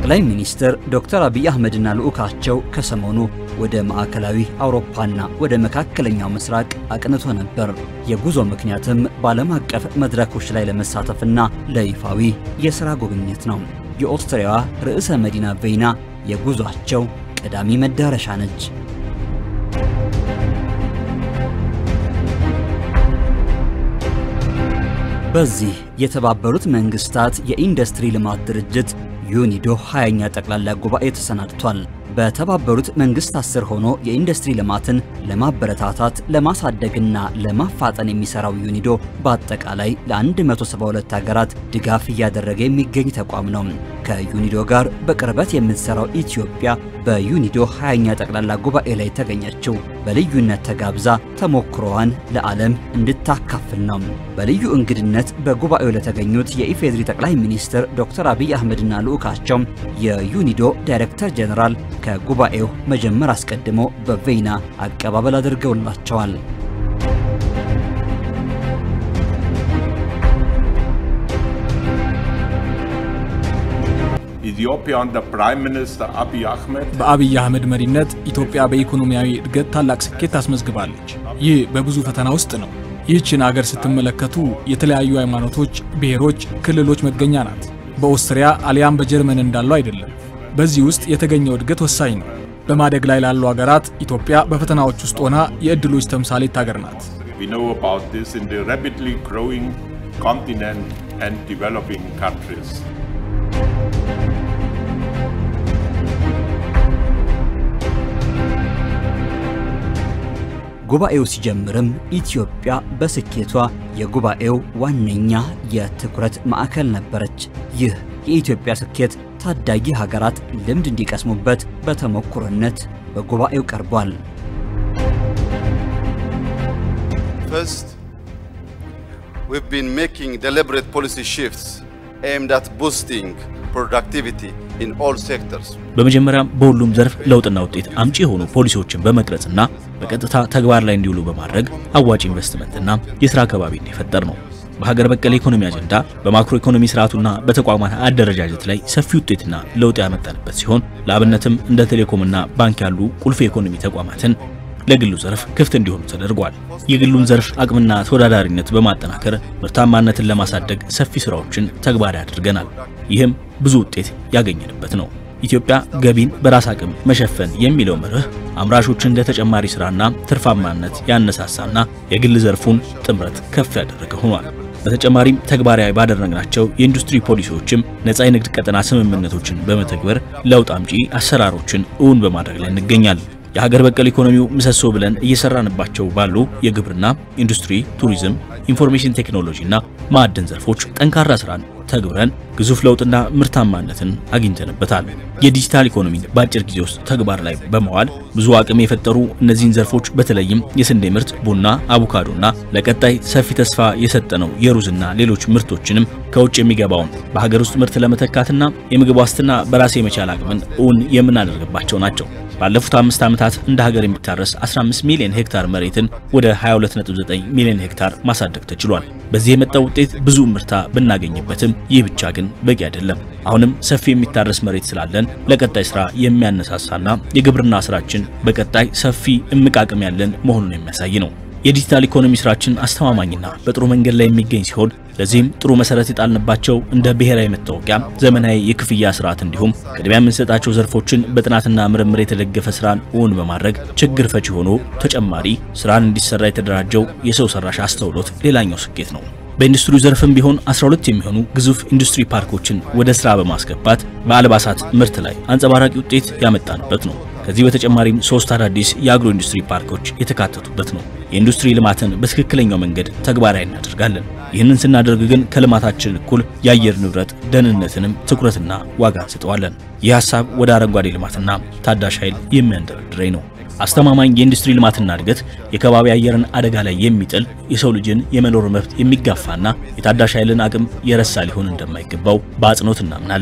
ጠቅላይ ሚኒስትር ዶክተር አብይ አህመድና ልዑካቸው ከሰሞኑ ወደ ማዕከላዊ አውሮፓና ወደ መካከለኛው ምስራቅ አቅንቶ ነበር። የጉዞ ምክንያትም በዓለም አቀፍ መድረኮች ላይ ለመሳተፍና ለይፋዊ የሥራ ጉብኝት ነው። የኦስትሪያዋ ርዕሰ መዲና ቬይና የጉዟቸው ቀዳሚ መዳረሻ ነች። በዚህ የተባበሩት መንግስታት የኢንዱስትሪ ልማት ድርጅት ዩኒዶ 20ኛ ጠቅላላ ጉባኤ ተሰናድቷል። በተባበሩት መንግስታት ስር ሆኖ የኢንዱስትሪ ልማትን ለማበረታታት ለማሳደግና ለማፋጠን የሚሰራው ዩኒዶ በአጠቃላይ ለ172 ሀገራት ድጋፍ እያደረገ የሚገኝ ተቋም ነው። ከዩኒዶ ጋር በቅርበት የምትሰራው ኢትዮጵያ በዩኒዶ 20ኛ ጠቅላላ ጉባኤ ላይ ተገኘችው። በልዩነት ተጋብዛ ተሞክሮዋን ለዓለም እንድታካፍል ነው። በልዩ እንግድነት በጉባኤው ለተገኙት የኢፌዴሪ ጠቅላይ ሚኒስትር ዶክተር አብይ አህመድና ልዑካቸው የዩኒዶ ዳይሬክተር ጀኔራል ከጉባኤው መጀመር አስቀድሞ በቬይና አቀባበል አድርገውላቸዋል። Ethiopia under Prime Minister Abiy Ahmed በአብይ አህመድ መሪነት ኢትዮጵያ በኢኮኖሚያዊ እድገት ታላቅ ስኬት አስመዝግባለች። ይህ በብዙ ፈተና ውስጥ ነው። ይህችን አገር ስትመለከቱ የተለያዩ ሃይማኖቶች፣ ብሔሮች፣ ክልሎች መገኛ ናት። በኦስትሪያ አሊያም በጀርመን እንዳለው አይደለም። በዚህ ውስጥ የተገኘው እድገት ወሳኝ ነው። በማደግ ላይ ላሉ ሀገራት ኢትዮጵያ በፈተናዎች ውስጥ ሆና የእድሎች ተምሳሌት ሀገር ናት። We know about this in the rapidly growing continent and developing countries. ጉባኤው ሲጀምርም ኢትዮጵያ በስኬቷ የጉባኤው ዋነኛ የትኩረት ማዕከል ነበረች። ይህ የኢትዮጵያ ስኬት ታዳጊ ሀገራት ልምድ እንዲቀስሙበት በተሞክሮነት በጉባኤው ቀርቧል። First, we've been making deliberate policy shifts aimed at boosting productivity in all sectors. በመጀመሪያም በሁሉም ዘርፍ ለውጥና ውጤት አምጪ የሆኑ ፖሊሲዎችን በመቅረጽና በቀጥታ ተግባር ላይ እንዲውሉ በማድረግ አዋጭ ኢንቨስትመንትና የሥራ አካባቢ እንዲፈጠር ነው። በሀገር በቀል ኢኮኖሚ አጀንዳ በማክሮ ኢኮኖሚ ስርዓቱና በተቋማት አደረጃጀት ላይ ሰፊ ውጤትና ለውጥ ያመጣንበት ሲሆን ለአብነትም እንደ ቴሌኮምና ባንክ ያሉ ቁልፍ የኢኮኖሚ ተቋማትን ለግሉ ዘርፍ ክፍት እንዲሆኑ ተደርጓል። የግሉን ዘርፍ አቅምና ተወዳዳሪነት በማጠናከር ምርታማነትን ለማሳደግ ሰፊ ስራዎችን ተግባራዊ አድርገናል። ይህም ብዙ ውጤት ያገኘንበት ነው። ኢትዮጵያ ገቢን በራስ አቅም መሸፈን የሚለው መርህ አምራቾችን ለተጨማሪ ስራና ትርፋማነት ያነሳሳና የግል ዘርፉን ጥምረት ከፍ ያደረገ ሆኗል። በተጨማሪም ተግባራዊ ባደረግናቸው የኢንዱስትሪ ፖሊሲዎችም ነፃ የንግድ ቀጠና ስምምነቶችን በመተግበር ለውጥ አምጪ አሰራሮችን እውን በማድረግ ላይ እንገኛለን። የሀገር በቀል ኢኮኖሚው ምሰሶ ብለን እየሰራንባቸው ባሉ የግብርና፣ ኢንዱስትሪ፣ ቱሪዝም፣ ኢንፎርሜሽን ቴክኖሎጂና ማዕድን ዘርፎች ጠንካራ ስራን ተግብረን ግዙፍ ለውጥና ምርታማነትን አግኝተንበታል። የዲጂታል ኢኮኖሚን በአጭር ጊዜ ውስጥ ተግባር ላይ በመዋል ብዙ አቅም የፈጠሩ እነዚህን ዘርፎች በተለይም የስንዴ ምርት፣ ቡና፣ አቮካዶና ለቀጣይ ሰፊ ተስፋ የሰጠነው የሩዝና ሌሎች ምርቶችንም ከውጭ የሚገባውን በሀገር ውስጥ ምርት ለመተካትና የምግብ ዋስትና በራስ የመቻል አቅምን እውን የምናደርግባቸው ናቸው። ባለፉት አምስት ዓመታት እንደ ሀገር የሚታረስ 15 ሚሊዮን ሄክታር መሬትን ወደ 22.9 ሚሊዮን ሄክታር ማሳደግ ተችሏል። በዚህ የመጣው ውጤት ብዙ ምርታ ብናገኝበትም ይህ ብቻ ግን በቂ አይደለም። አሁንም ሰፊ የሚታረስ መሬት ስላለን ለቀጣይ ስራ የሚያነሳሳና የግብርና ስራችን በቀጣይ ሰፊ እምቅ አቅም ያለን መሆኑን የሚያሳይ ነው። የዲጂታል ኢኮኖሚ ስራችን አስተማማኝና በጥሩ መንገድ ላይ የሚገኝ ሲሆን ለዚህም ጥሩ መሰረት የጣልንባቸው እንደ ብሔራዊ መታወቂያ፣ ዘመናዊ የክፍያ ስርዓት እንዲሁም ቅድሚያ የምንሰጣቸው ዘርፎችን በጥናትና ምርምር የተደገፈ ስራን እውን በማድረግ ችግር ፈቺ ሆኖ ተጨማሪ ስራን እንዲሰራ የተደራጀው የሰው ሰራሽ አስተውሎት ሌላኛው ስኬት ነው። በኢንዱስትሪው ዘርፍም ቢሆን 12 የሚሆኑ ግዙፍ ኢንዱስትሪ ፓርኮችን ወደ ስራ በማስገባት በአልባሳት ምርት ላይ አንጸባራቂ ውጤት ያመጣንበት ነው። ከዚህ በተጨማሪም ሶስት አዳዲስ የአግሮ ኢንዱስትሪ ፓርኮች የተካተቱበት ነው። የኢንዱስትሪ ልማትን በትክክለኛው መንገድ ተግባራዊ እናደርጋለን። ይህንን ስናደርግ ግን ከልማታችን እኩል የአየር ንብረት ደህንነትንም ትኩረትና ዋጋ እንሰጠዋለን። ይህ ሀሳብ ወደ አረንጓዴ ልማትና ታዳሽ ኃይል የሚያንደረድረኝ ነው። አስተማማኝ የኢንዱስትሪ ልማትና እድገት የከባቢ አየርን አደጋ ላይ የሚጥል የሰው ልጅን የመኖር መብት የሚጋፋና የታዳሽ ኃይልን አቅም የረሳ ሊሆን እንደማይገባው በአጽንኦት እናምናለን።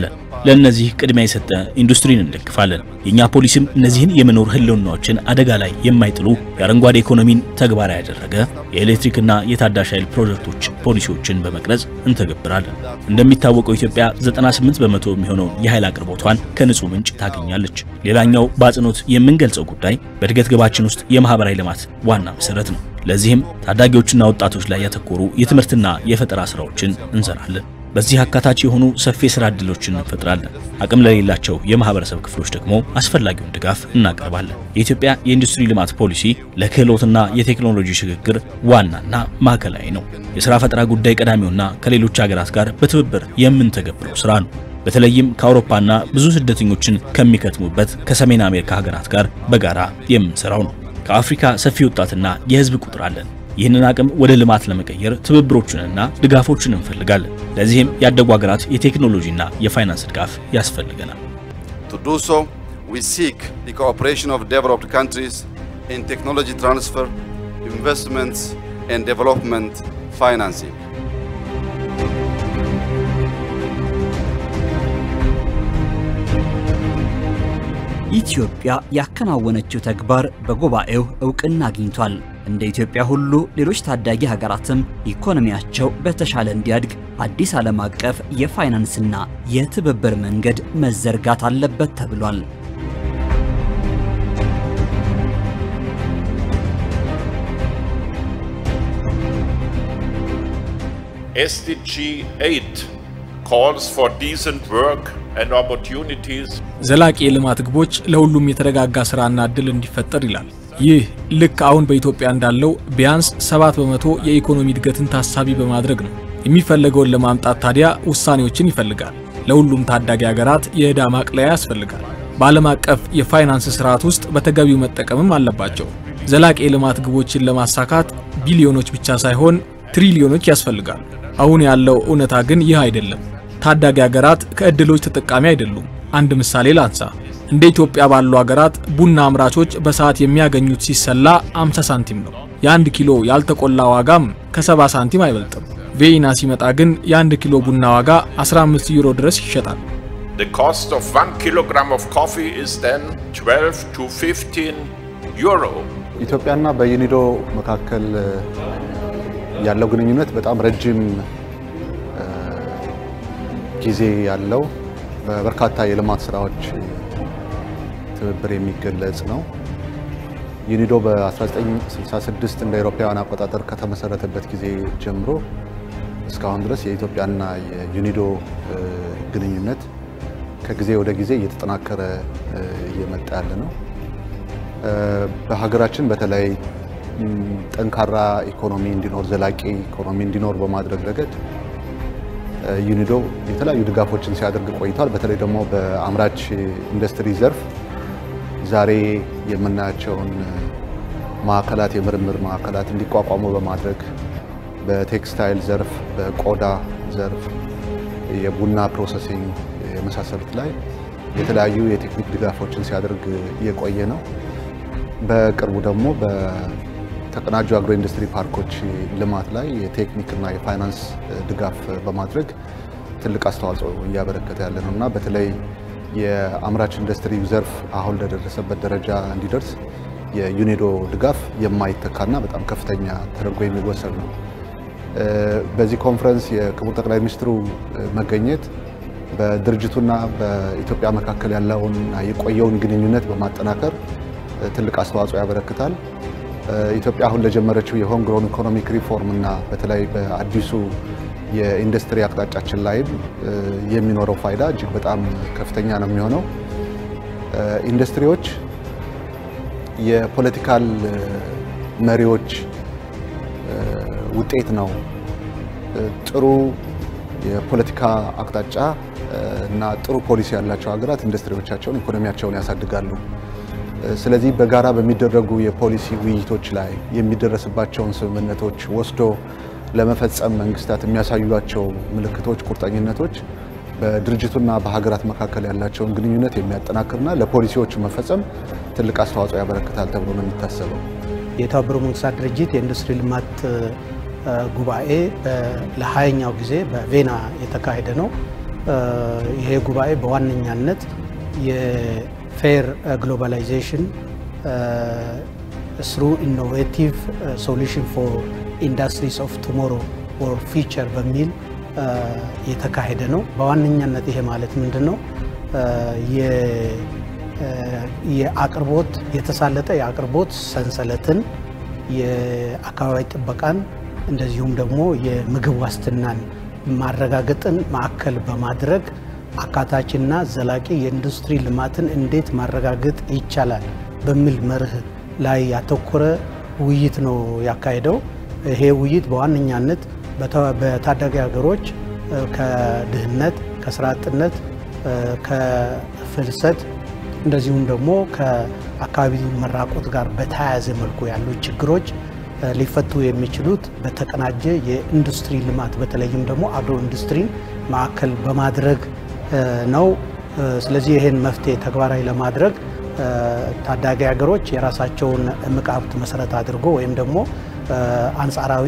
ለእነዚህ ቅድሚያ የሰጠ ኢንዱስትሪን እንደግፋለን። የእኛ ፖሊሲም እነዚህን የመኖር ህልውናዎችን አደጋ ላይ የማይጥሉ የአረንጓዴ ኢኮኖሚን ተግባራዊ ያደረገ የኤሌክትሪክና የታዳሽ ኃይል ፕሮጀክቶች ፖሊሲዎችን በመቅረጽ እንተገብራለን። እንደሚታወቀው ኢትዮጵያ 98 በመቶ የሚሆነውን የኃይል አቅርቦቷን ከንጹህ ምንጭ ታገኛለች። ሌላኛው በአጽንኦት የምንገልጸው ጉዳይ በእድገት ግባችን ውስጥ የማህበራዊ ልማት ዋና መሰረት ነው። ለዚህም ታዳጊዎችና ወጣቶች ላይ ያተኮሩ የትምህርትና የፈጠራ ስራዎችን እንሰራለን። በዚህ አካታች የሆኑ ሰፊ የስራ ዕድሎችን እንፈጥራለን። አቅም ለሌላቸው የማህበረሰብ ክፍሎች ደግሞ አስፈላጊውን ድጋፍ እናቀርባለን። የኢትዮጵያ የኢንዱስትሪ ልማት ፖሊሲ ለክህሎትና የቴክኖሎጂ ሽግግር ዋናና ማዕከላዊ ነው። የሥራ ፈጠራ ጉዳይ ቀዳሚውና ከሌሎች ሀገራት ጋር በትብብር የምንተገብረው ስራ ነው። በተለይም ከአውሮፓና ብዙ ስደተኞችን ከሚከትሙበት ከሰሜን አሜሪካ ሀገራት ጋር በጋራ የምንሰራው ነው። ከአፍሪካ ሰፊ ወጣትና የህዝብ ቁጥር አለን። ይህንን አቅም ወደ ልማት ለመቀየር ትብብሮችንና ድጋፎችን እንፈልጋለን። ለዚህም ያደጉ ሀገራት የቴክኖሎጂና የፋይናንስ ድጋፍ ያስፈልገናል። To do so, we seek the cooperation of developed countries in technology transfer, investments, and development financing. ኢትዮጵያ ያከናወነችው ተግባር በጉባኤው እውቅና አግኝቷል። እንደ ኢትዮጵያ ሁሉ ሌሎች ታዳጊ ሀገራትም ኢኮኖሚያቸው በተሻለ እንዲያድግ አዲስ ዓለም አቀፍ የፋይናንስና የትብብር መንገድ መዘርጋት አለበት ተብሏል። SDG 8 calls for decent work and opportunities ዘላቂ የልማት ግቦች ለሁሉም የተረጋጋ ስራና እድል እንዲፈጠር ይላል። ይህ ልክ አሁን በኢትዮጵያ እንዳለው ቢያንስ 7 በመቶ የኢኮኖሚ እድገትን ታሳቢ በማድረግ ነው። የሚፈለገውን ለማምጣት ታዲያ ውሳኔዎችን ይፈልጋል። ለሁሉም ታዳጊ ሀገራት የዕዳ ማቅለያ ያስፈልጋል። በዓለም አቀፍ የፋይናንስ ስርዓት ውስጥ በተገቢው መጠቀምም አለባቸው። ዘላቂ የልማት ግቦችን ለማሳካት ቢሊዮኖች ብቻ ሳይሆን ትሪሊዮኖች ያስፈልጋሉ። አሁን ያለው እውነታ ግን ይህ አይደለም። ታዳጊ ሀገራት ከእድሎች ተጠቃሚ አይደሉም። አንድ ምሳሌ ላንሳ። እንደ ኢትዮጵያ ባሉ ሀገራት ቡና አምራቾች በሰዓት የሚያገኙት ሲሰላ 50 ሳንቲም ነው። የአንድ ኪሎ ያልተቆላ ዋጋም ከ70 ሳንቲም አይበልጥም። ቬይና ሲመጣ ግን የአንድ ኪሎ ቡና ዋጋ 15 ዩሮ ድረስ ይሸጣል። The cost of 1 kilogram of coffee is then 12 to 15 euro. ኢትዮጵያና በዩኒዶ መካከል ያለው ግንኙነት በጣም ረጅም ጊዜ ያለው በበርካታ የልማት ስራዎች ትብብር የሚገለጽ ነው። ዩኒዶ በ1966 እንደ አውሮፓውያን አቆጣጠር ከተመሰረተበት ጊዜ ጀምሮ እስካሁን ድረስ የኢትዮጵያና የዩኒዶ ግንኙነት ከጊዜ ወደ ጊዜ እየተጠናከረ እየመጣ ያለ ነው። በሀገራችን በተለይ ጠንካራ ኢኮኖሚ እንዲኖር ዘላቂ ኢኮኖሚ እንዲኖር በማድረግ ረገድ ዩኒዶ የተለያዩ ድጋፎችን ሲያደርግ ቆይቷል። በተለይ ደግሞ በአምራች ኢንዱስትሪ ዘርፍ ዛሬ የምናያቸውን ማዕከላት የምርምር ማዕከላት እንዲቋቋሙ በማድረግ በቴክስታይል ዘርፍ፣ በቆዳ ዘርፍ፣ የቡና ፕሮሰሲንግ የመሳሰሉት ላይ የተለያዩ የቴክኒክ ድጋፎችን ሲያደርግ የቆየ ነው። በቅርቡ ደግሞ በተቀናጁ አግሮ ኢንዱስትሪ ፓርኮች ልማት ላይ የቴክኒክና የፋይናንስ ድጋፍ በማድረግ ትልቅ አስተዋጽኦ እያበረከተ ያለ ነው እና በተለይ የአምራች ኢንዱስትሪ ዘርፍ አሁን ለደረሰበት ደረጃ እንዲደርስ የዩኒዶ ድጋፍ የማይተካና በጣም ከፍተኛ ተደርጎ የሚወሰድ ነው። በዚህ ኮንፈረንስ የክቡር ጠቅላይ ሚኒስትሩ መገኘት በድርጅቱና በኢትዮጵያ መካከል ያለውን የቆየውን ግንኙነት በማጠናከር ትልቅ አስተዋጽኦ ያበረክታል። ኢትዮጵያ አሁን ለጀመረችው የሆም ግሮን ኢኮኖሚክ ሪፎርም እና በተለይ በአዲሱ የኢንዱስትሪ አቅጣጫችን ላይም የሚኖረው ፋይዳ እጅግ በጣም ከፍተኛ ነው የሚሆነው። ኢንዱስትሪዎች የፖለቲካል መሪዎች ውጤት ነው። ጥሩ የፖለቲካ አቅጣጫ እና ጥሩ ፖሊሲ ያላቸው ሀገራት ኢንዱስትሪዎቻቸውን፣ ኢኮኖሚያቸውን ያሳድጋሉ። ስለዚህ በጋራ በሚደረጉ የፖሊሲ ውይይቶች ላይ የሚደረስባቸውን ስምምነቶች ወስዶ ለመፈጸም መንግስታት የሚያሳዩቸው ምልክቶች፣ ቁርጠኝነቶች በድርጅቱና በሀገራት መካከል ያላቸውን ግንኙነት የሚያጠናክርና ለፖሊሲዎቹ መፈጸም ትልቅ አስተዋጽኦ ያበረክታል ተብሎ ነው የሚታሰበው። የተባበሩት መንግስታት ድርጅት የኢንዱስትሪ ልማት ጉባኤ ለሀያኛው ጊዜ በቬና የተካሄደ ነው። ይሄ ጉባኤ በዋነኛነት የፌር ግሎባላይዜሽን ስሩ ኢኖቬቲቭ ሶሉሽን ፎር ኢንዱስትሪስ ኦፍ ቱሞሮ ኦር ፊቸር በሚል የተካሄደ ነው። በዋነኛነት ይሄ ማለት ምንድን ነው? የአቅርቦት የተሳለጠ የአቅርቦት ሰንሰለትን፣ የአካባቢ ጥበቃን እንደዚሁም ደግሞ የምግብ ዋስትናን ማረጋገጥን ማዕከል በማድረግ አካታችና ዘላቂ የኢንዱስትሪ ልማትን እንዴት ማረጋገጥ ይቻላል በሚል መርህ ላይ ያተኮረ ውይይት ነው ያካሄደው። ይሄ ውይይት በዋነኛነት በታዳጊ ሀገሮች ከድህነት፣ ከስራ አጥነት፣ ከፍልሰት እንደዚሁም ደግሞ ከአካባቢ መራቆት ጋር በተያያዘ መልኩ ያሉ ችግሮች ሊፈቱ የሚችሉት በተቀናጀ የኢንዱስትሪ ልማት በተለይም ደግሞ አግሮ ኢንዱስትሪን ማዕከል በማድረግ ነው። ስለዚህ ይህን መፍትሄ ተግባራዊ ለማድረግ ታዳጊ ሀገሮች የራሳቸውን እምቅ ሀብት መሰረት አድርጎ ወይም ደግሞ አንጻራዊ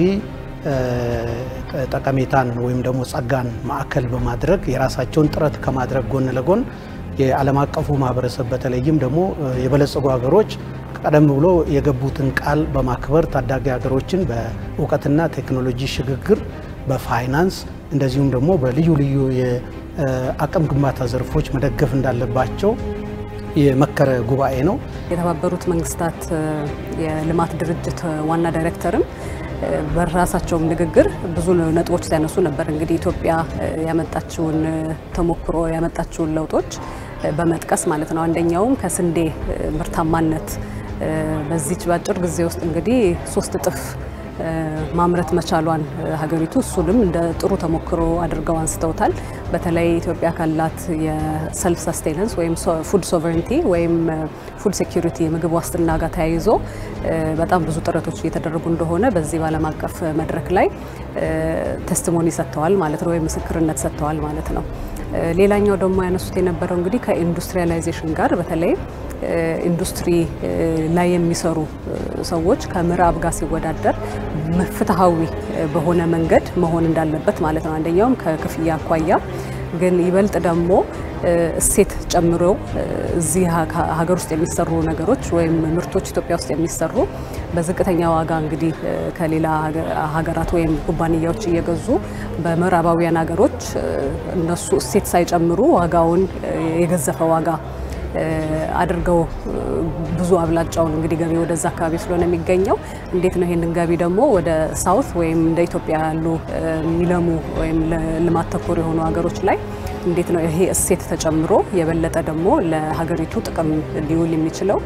ጠቀሜታን ወይም ደግሞ ጸጋን ማዕከል በማድረግ የራሳቸውን ጥረት ከማድረግ ጎን ለጎን የዓለም አቀፉ ማህበረሰብ በተለይም ደግሞ የበለጸጉ ሀገሮች ቀደም ብሎ የገቡትን ቃል በማክበር ታዳጊ ሀገሮችን በእውቀትና ቴክኖሎጂ ሽግግር፣ በፋይናንስ እንደዚሁም ደግሞ በልዩ ልዩ የአቅም ግንባታ ዘርፎች መደገፍ እንዳለባቸው የመከረ ጉባኤ ነው። የተባበሩት መንግስታት የልማት ድርጅት ዋና ዳይሬክተርም በራሳቸውም ንግግር ብዙ ነጥቦች ሲያነሱ ነበር። እንግዲህ ኢትዮጵያ ያመጣችውን ተሞክሮ ያመጣችውን ለውጦች በመጥቀስ ማለት ነው። አንደኛውም ከስንዴ ምርታማነት በዚች በአጭር ጊዜ ውስጥ እንግዲህ ሶስት እጥፍ ማምረት መቻሏን ሀገሪቱ እሱንም እንደ ጥሩ ተሞክሮ አድርገው አንስተውታል። በተለይ ኢትዮጵያ ካላት የሰልፍ ሰስቴነንስ ወይም ፉድ ሶቨሬንቲ ወይም ፉድ ሴኪሪቲ የምግብ ዋስትና ጋር ተያይዞ በጣም ብዙ ጥረቶች እየተደረጉ እንደሆነ በዚህ በዓለም አቀፍ መድረክ ላይ ቴስቲሞኒ ሰጥተዋል ማለት ነው፣ ወይም ምስክርነት ሰጥተዋል ማለት ነው። ሌላኛው ደግሞ ያነሱት የነበረው እንግዲህ ከኢንዱስትሪያላይዜሽን ጋር በተለይ ኢንዱስትሪ ላይ የሚሰሩ ሰዎች ከምዕራብ ጋር ሲወዳደር ፍትሐዊ በሆነ መንገድ መሆን እንዳለበት ማለት ነው። አንደኛውም ከክፍያ አኳያ ግን ይበልጥ ደግሞ እሴት ጨምሮ እዚህ ሀገር ውስጥ የሚሰሩ ነገሮች ወይም ምርቶች ኢትዮጵያ ውስጥ የሚሰሩ በዝቅተኛ ዋጋ እንግዲህ ከሌላ ሀገራት ወይም ኩባንያዎች እየገዙ በምዕራባውያን ሀገሮች እነሱ እሴት ሳይጨምሩ ዋጋውን የገዘፈ ዋጋ አድርገው ብዙ አብላጫውን እንግዲህ ገቢ ወደዛ አካባቢ ስለሆነ የሚገኘው እንዴት ነው ይሄንን ገቢ ደግሞ ወደ ሳውት ወይም እንደ ኢትዮጵያ ያሉ የሚለሙ ወይም ልማት ተኮር የሆኑ ሀገሮች ላይ እንዴት ነው ይሄ እሴት ተጨምሮ የበለጠ ደግሞ ለሀገሪቱ ጥቅም ሊውል የሚችለው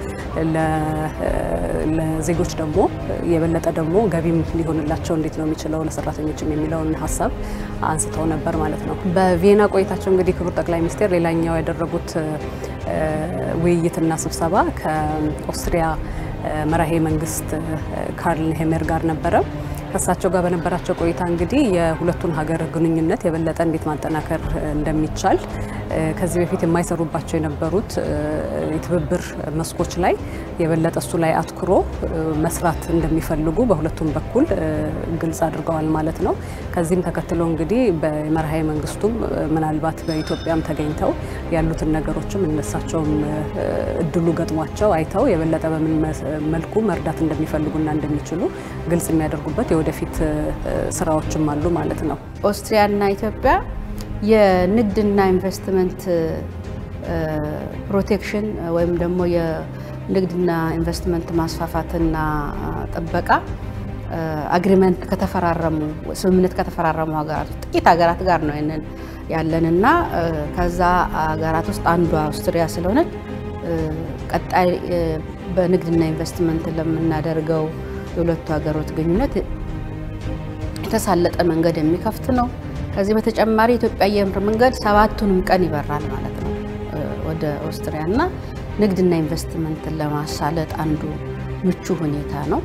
ለዜጎች ደግሞ የበለጠ ደግሞ ገቢም ሊሆንላቸው እንዴት ነው የሚችለው ለሰራተኞችም የሚለውን ሀሳብ አንስተው ነበር ማለት ነው። በቪየና ቆይታቸው እንግዲህ ክቡር ጠቅላይ ሚኒስትር ሌላኛው ያደረጉት ውይይትና ስብሰባ ከኦስትሪያ መራሄ መንግስት ካርል ሄሜር ጋር ነበረ። ከእሳቸው ጋር በነበራቸው ቆይታ እንግዲህ የሁለቱን ሀገር ግንኙነት የበለጠ እንዴት ማጠናከር እንደሚቻል ከዚህ በፊት የማይሰሩባቸው የነበሩት የትብብር መስኮች ላይ የበለጠ እሱ ላይ አትኩሮ መስራት እንደሚፈልጉ በሁለቱም በኩል ግልጽ አድርገዋል ማለት ነው። ከዚህም ተከትሎ እንግዲህ በመርሃዊ መንግስቱም ምናልባት በኢትዮጵያም ተገኝተው ያሉትን ነገሮችም እነሳቸውም እድሉ ገጥሟቸው አይተው የበለጠ በምን መልኩ መርዳት እንደሚፈልጉና እንደሚችሉ ግልጽ የሚያደርጉበት የወደፊት ስራዎችም አሉ ማለት ነው። ኦስትሪያና ኢትዮጵያ የንግድና ኢንቨስትመንት ፕሮቴክሽን ወይም ደግሞ የንግድና ኢንቨስትመንት ማስፋፋትና ጥበቃ አግሪመንት ከተፈራረሙ ስምምነት ከተፈራረሙ ሀገራት ጥቂት ሀገራት ጋር ነው ይንን ያለንና ከዛ ሀገራት ውስጥ አንዷ አውስትሪያ ስለሆነች ቀጣይ በንግድና ኢንቨስትመንት ለምናደርገው የሁለቱ ሀገሮች ግንኙነት የተሳለጠ መንገድ የሚከፍት ነው። ከዚህ በተጨማሪ የኢትዮጵያ አየር መንገድ ሰባቱንም ቀን ይበራል ማለት ነው ወደ ኦስትሪያ እና ንግድና ኢንቨስትመንትን ለማሳለጥ አንዱ ምቹ ሁኔታ ነው።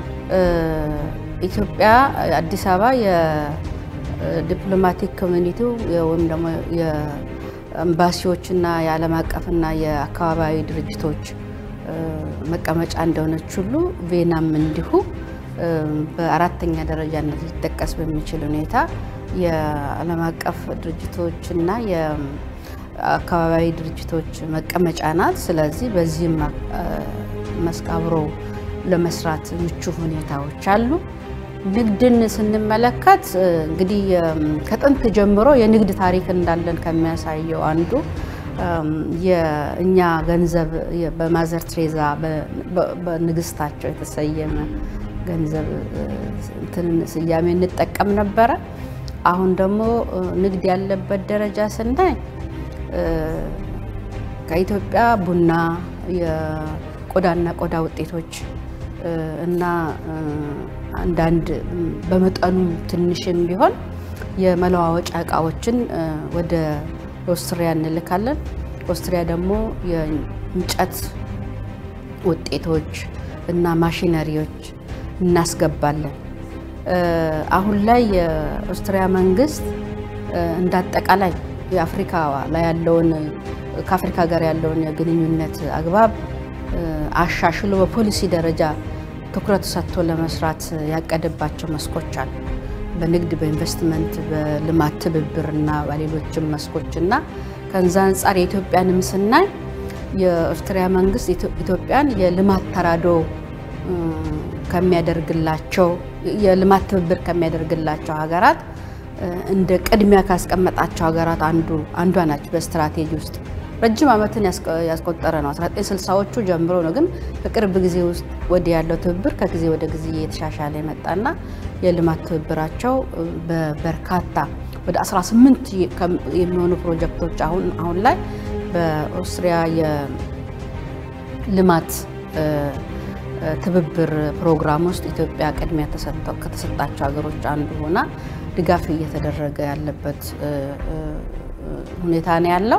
ኢትዮጵያ አዲስ አበባ የዲፕሎማቲክ ኮሚኒቲው ወይም ደግሞ የኤምባሲዎችና የዓለም አቀፍና የአካባቢዊ ድርጅቶች መቀመጫ እንደሆነች ሁሉ ቬናም እንዲሁ በአራተኛ ደረጃነት ሊጠቀስ በሚችል ሁኔታ የዓለም አቀፍ ድርጅቶችና የአካባቢያዊ ድርጅቶች መቀመጫ ናት። ስለዚህ በዚህም መስክ አብሮ ለመስራት ምቹ ሁኔታዎች አሉ። ንግድን ስንመለከት እንግዲህ ከጥንት ጀምሮ የንግድ ታሪክ እንዳለን ከሚያሳየው አንዱ የእኛ ገንዘብ በማዘር ትሬዛ በንግስታቸው የተሰየመ ገንዘብ እንትን ስያሜ እንጠቀም ነበረ። አሁን ደግሞ ንግድ ያለበት ደረጃ ስናይ ከኢትዮጵያ ቡና፣ የቆዳና ቆዳ ውጤቶች እና አንዳንድ በመጠኑ ትንሽም ቢሆን የመለዋወጫ እቃዎችን ወደ ኦስትሪያ እንልካለን። ኦስትሪያ ደግሞ የእንጨት ውጤቶች እና ማሽነሪዎች እናስገባለን። አሁን ላይ የኦስትሪያ መንግስት እንዳጠቃላይ የአፍሪካ ላይ ያለውን ከአፍሪካ ጋር ያለውን የግንኙነት አግባብ አሻሽሎ በፖሊሲ ደረጃ ትኩረት ሰጥቶ ለመስራት ያቀደባቸው መስኮች አሉ። በንግድ፣ በኢንቨስትመንት፣ በልማት ትብብር እና በሌሎችም መስኮች እና ከዛ አንጻር የኢትዮጵያንም ስናይ የኦስትሪያ መንግስት ኢትዮጵያን የልማት ተራድኦ ከሚያደርግላቸው የልማት ትብብር ከሚያደርግላቸው ሀገራት እንደ ቅድሚያ ካስቀመጣቸው ሀገራት አንዱ አንዷ ናቸው። በስትራቴጂ ውስጥ ረጅም ዓመትን ያስቆጠረ ነው። 1960ዎቹ ጀምሮ ነው። ግን በቅርብ ጊዜ ውስጥ ወዲህ ያለው ትብብር ከጊዜ ወደ ጊዜ እየተሻሻለ የመጣና የልማት ትብብራቸው በበርካታ ወደ 18 የሚሆኑ ፕሮጀክቶች አሁን አሁን ላይ በኦስትሪያ የልማት ትብብር ፕሮግራም ውስጥ ኢትዮጵያ ቅድሚያ ከተሰጣቸው ሀገሮች አንዱ ሆና ድጋፍ እየተደረገ ያለበት ሁኔታ ነው ያለው።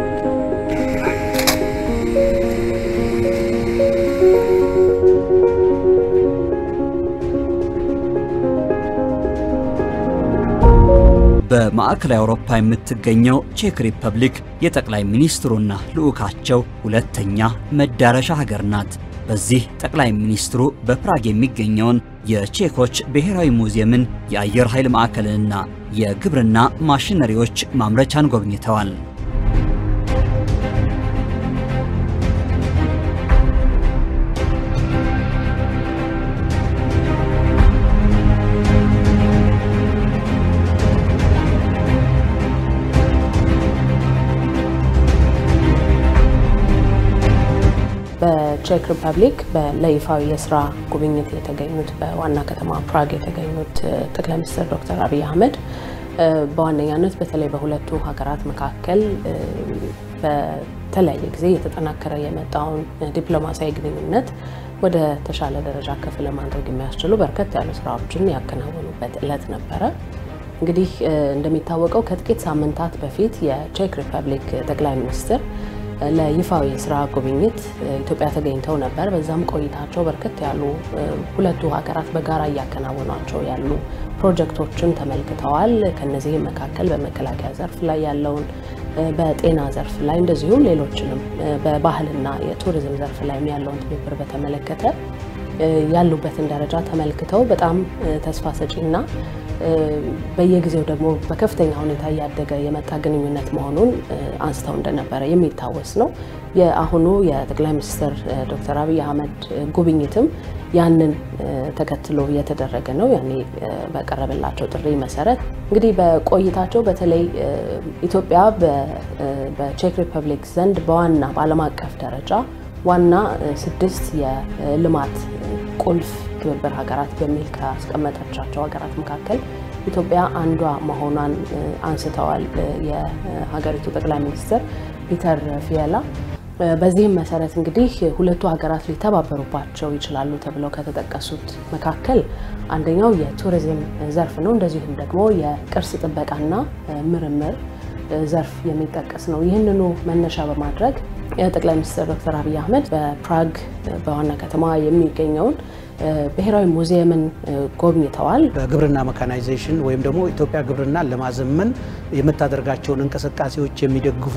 በማዕከላዊ አውሮፓ የምትገኘው ቼክ ሪፐብሊክ የጠቅላይ ሚኒስትሩና ልዑካቸው ሁለተኛ መዳረሻ ሀገር ናት። በዚህ ጠቅላይ ሚኒስትሩ በፕራግ የሚገኘውን የቼኮች ብሔራዊ ሙዚየምን፣ የአየር ኃይል ማዕከልንና የግብርና ማሽነሪዎች ማምረቻን ጎብኝተዋል። በቼክ ሪፐብሊክ ለይፋዊ የስራ ጉብኝት የተገኙት በዋና ከተማ ፕራግ የተገኙት ጠቅላይ ሚኒስትር ዶክተር አብይ አህመድ በዋነኛነት በተለይ በሁለቱ ሀገራት መካከል በተለያየ ጊዜ የተጠናከረ የመጣውን ዲፕሎማሲያዊ ግንኙነት ወደ ተሻለ ደረጃ ከፍ ለማድረግ የሚያስችሉ በርከት ያሉ ስራዎችን ያከናወኑበት እለት ነበረ። እንግዲህ እንደሚታወቀው ከጥቂት ሳምንታት በፊት የቼክ ሪፐብሊክ ጠቅላይ ሚኒስትር ለይፋዊ ስራ ጉብኝት ኢትዮጵያ ተገኝተው ነበር። በዛም ቆይታቸው በርከት ያሉ ሁለቱ ሀገራት በጋራ እያከናወኗቸው ያሉ ፕሮጀክቶችን ተመልክተዋል። ከነዚህም መካከል በመከላከያ ዘርፍ ላይ ያለውን፣ በጤና ዘርፍ ላይ እንደዚሁም ሌሎችንም በባህልና የቱሪዝም ዘርፍ ላይ ያለውን ትብብር በተመለከተ ያሉበትን ደረጃ ተመልክተው በጣም ተስፋ ሰጪና በየጊዜው ደግሞ በከፍተኛ ሁኔታ እያደገ የመጣ ግንኙነት መሆኑን አንስተው እንደነበረ የሚታወስ ነው። የአሁኑ የጠቅላይ ሚኒስትር ዶክተር አብይ አህመድ ጉብኝትም ያንን ተከትሎ የተደረገ ነው። ያኔ በቀረበላቸው ጥሪ መሰረት እንግዲህ በቆይታቸው በተለይ ኢትዮጵያ በቼክ ሪፐብሊክ ዘንድ በዋና በዓለም አቀፍ ደረጃ ዋና ስድስት የልማት ቁልፍ ትብብር ሀገራት በሚል ካስቀመጠቻቸው ሀገራት መካከል ኢትዮጵያ አንዷ መሆኗን አንስተዋል የሀገሪቱ ጠቅላይ ሚኒስትር ፒተር ፊየላ። በዚህም መሰረት እንግዲህ ሁለቱ ሀገራት ሊተባበሩባቸው ይችላሉ ተብለው ከተጠቀሱት መካከል አንደኛው የቱሪዝም ዘርፍ ነው። እንደዚሁም ደግሞ የቅርስ ጥበቃና ምርምር ዘርፍ የሚጠቀስ ነው። ይህንኑ መነሻ በማድረግ ጠቅላይ ሚኒስትር ዶክተር አብይ አህመድ በፕራግ በዋና ከተማ የሚገኘውን ብሔራዊ ሙዚየምን ጎብኝተዋል። በግብርና መካናይዜሽን ወይም ደግሞ ኢትዮጵያ ግብርናን ለማዘመን የምታደርጋቸውን እንቅስቃሴዎች የሚደግፉ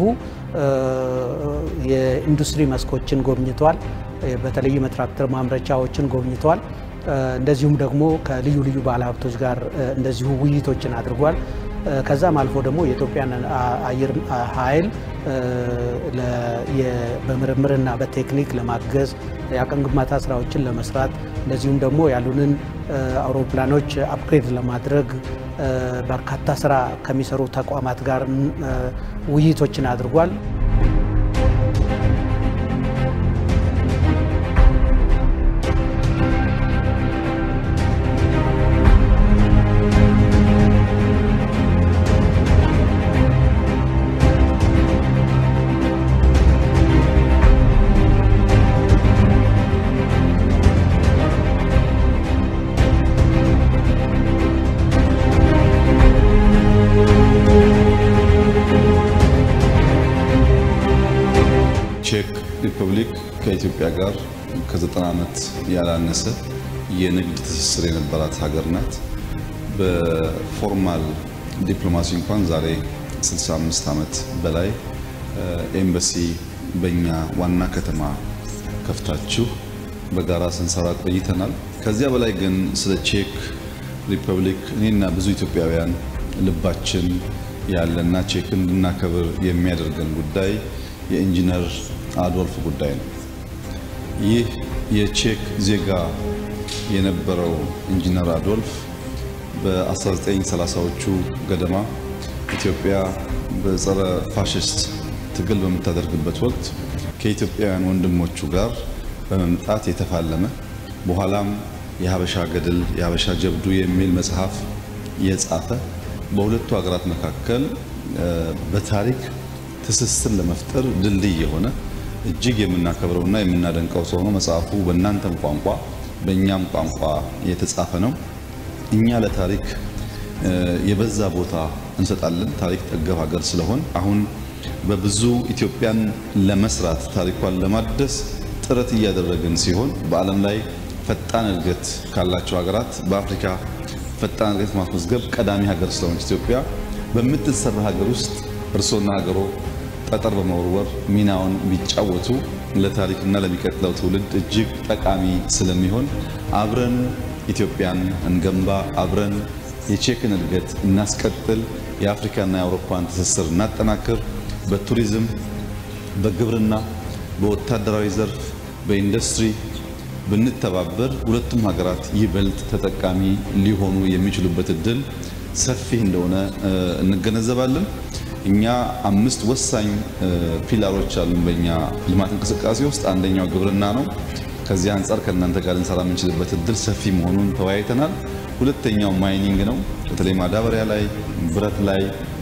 የኢንዱስትሪ መስኮችን ጎብኝተዋል። በተለይም የትራክተር ማምረቻዎችን ጎብኝተዋል። እንደዚሁም ደግሞ ከልዩ ልዩ ባለሀብቶች ጋር እንደዚሁ ውይይቶችን አድርጓል። ከዛም አልፎ ደግሞ የኢትዮጵያን አየር ኃይል በምርምርና በቴክኒክ ለማገዝ የአቅም ግንባታ ስራዎችን ለመስራት እንደዚሁም ደግሞ ያሉንን አውሮፕላኖች አፕግሬድ ለማድረግ በርካታ ስራ ከሚሰሩ ተቋማት ጋር ውይይቶችን አድርጓል። ቼክ ሪፐብሊክ ከኢትዮጵያ ጋር ከዘጠና ዓመት ያላነሰ የንግድ ትስስር የነበራት ሀገር ናት። በፎርማል ዲፕሎማሲ እንኳን ዛሬ 65 ዓመት በላይ ኤምባሲ በእኛ ዋና ከተማ ከፍታችሁ በጋራ ስንሰራ ቆይተናል። ከዚያ በላይ ግን ስለ ቼክ ሪፐብሊክ እኔና ብዙ ኢትዮጵያውያን ልባችን ያለና ቼክን እንድናከብር የሚያደርገን ጉዳይ የኢንጂነር አዶልፍ ጉዳይ ነው። ይህ የቼክ ዜጋ የነበረው ኢንጂነር አዶልፍ በ1930ዎቹ ገደማ ኢትዮጵያ በጸረ ፋሽስት ትግል በምታደርግበት ወቅት ከኢትዮጵያውያን ወንድሞቹ ጋር በመምጣት የተፋለመ በኋላም የሀበሻ ገድል የሀበሻ ጀብዱ የሚል መጽሐፍ የጻፈ በሁለቱ ሀገራት መካከል በታሪክ ትስስር ለመፍጠር ድልድይ የሆነ እጅግ የምናከብረውና የምናደንቀው ሰው ነው። መጽሐፉ በእናንተም ቋንቋ በእኛም ቋንቋ የተጻፈ ነው። እኛ ለታሪክ የበዛ ቦታ እንሰጣለን። ታሪክ ጠገብ ሀገር ስለሆን አሁን በብዙ ኢትዮጵያን ለመስራት ታሪኳን ለማደስ ጥረት እያደረግን ሲሆን በዓለም ላይ ፈጣን እድገት ካላቸው ሀገራት በአፍሪካ ፈጣን እድገት ማስመዝገብ ቀዳሚ ሀገር ስለሆነች ኢትዮጵያ በምትሰራ ሀገር ውስጥ እርሶና ሀገሮ ጠጠር በመወርወር ሚናውን ቢጫወቱ ለታሪክና ለሚቀጥለው ትውልድ እጅግ ጠቃሚ ስለሚሆን አብረን ኢትዮጵያን እንገንባ፣ አብረን የቼክን እድገት እናስቀጥል፣ የአፍሪካና የአውሮፓን ትስስር እናጠናክር፣ በቱሪዝም፣ በግብርና፣ በወታደራዊ ዘርፍ፣ በኢንዱስትሪ ብንተባበር ሁለቱም ሀገራት ይበልጥ ተጠቃሚ ሊሆኑ የሚችሉበት እድል ሰፊ እንደሆነ እንገነዘባለን። እኛ አምስት ወሳኝ ፒላሮች አሉን በእኛ ልማት እንቅስቃሴ ውስጥ አንደኛው ግብርና ነው። ከዚህ አንጻር ከእናንተ ጋር ልንሰራ የምንችልበት እድል ሰፊ መሆኑን ተወያይተናል። ሁለተኛው ማይኒንግ ነው። በተለይ ማዳበሪያ ላይ፣ ብረት ላይ፣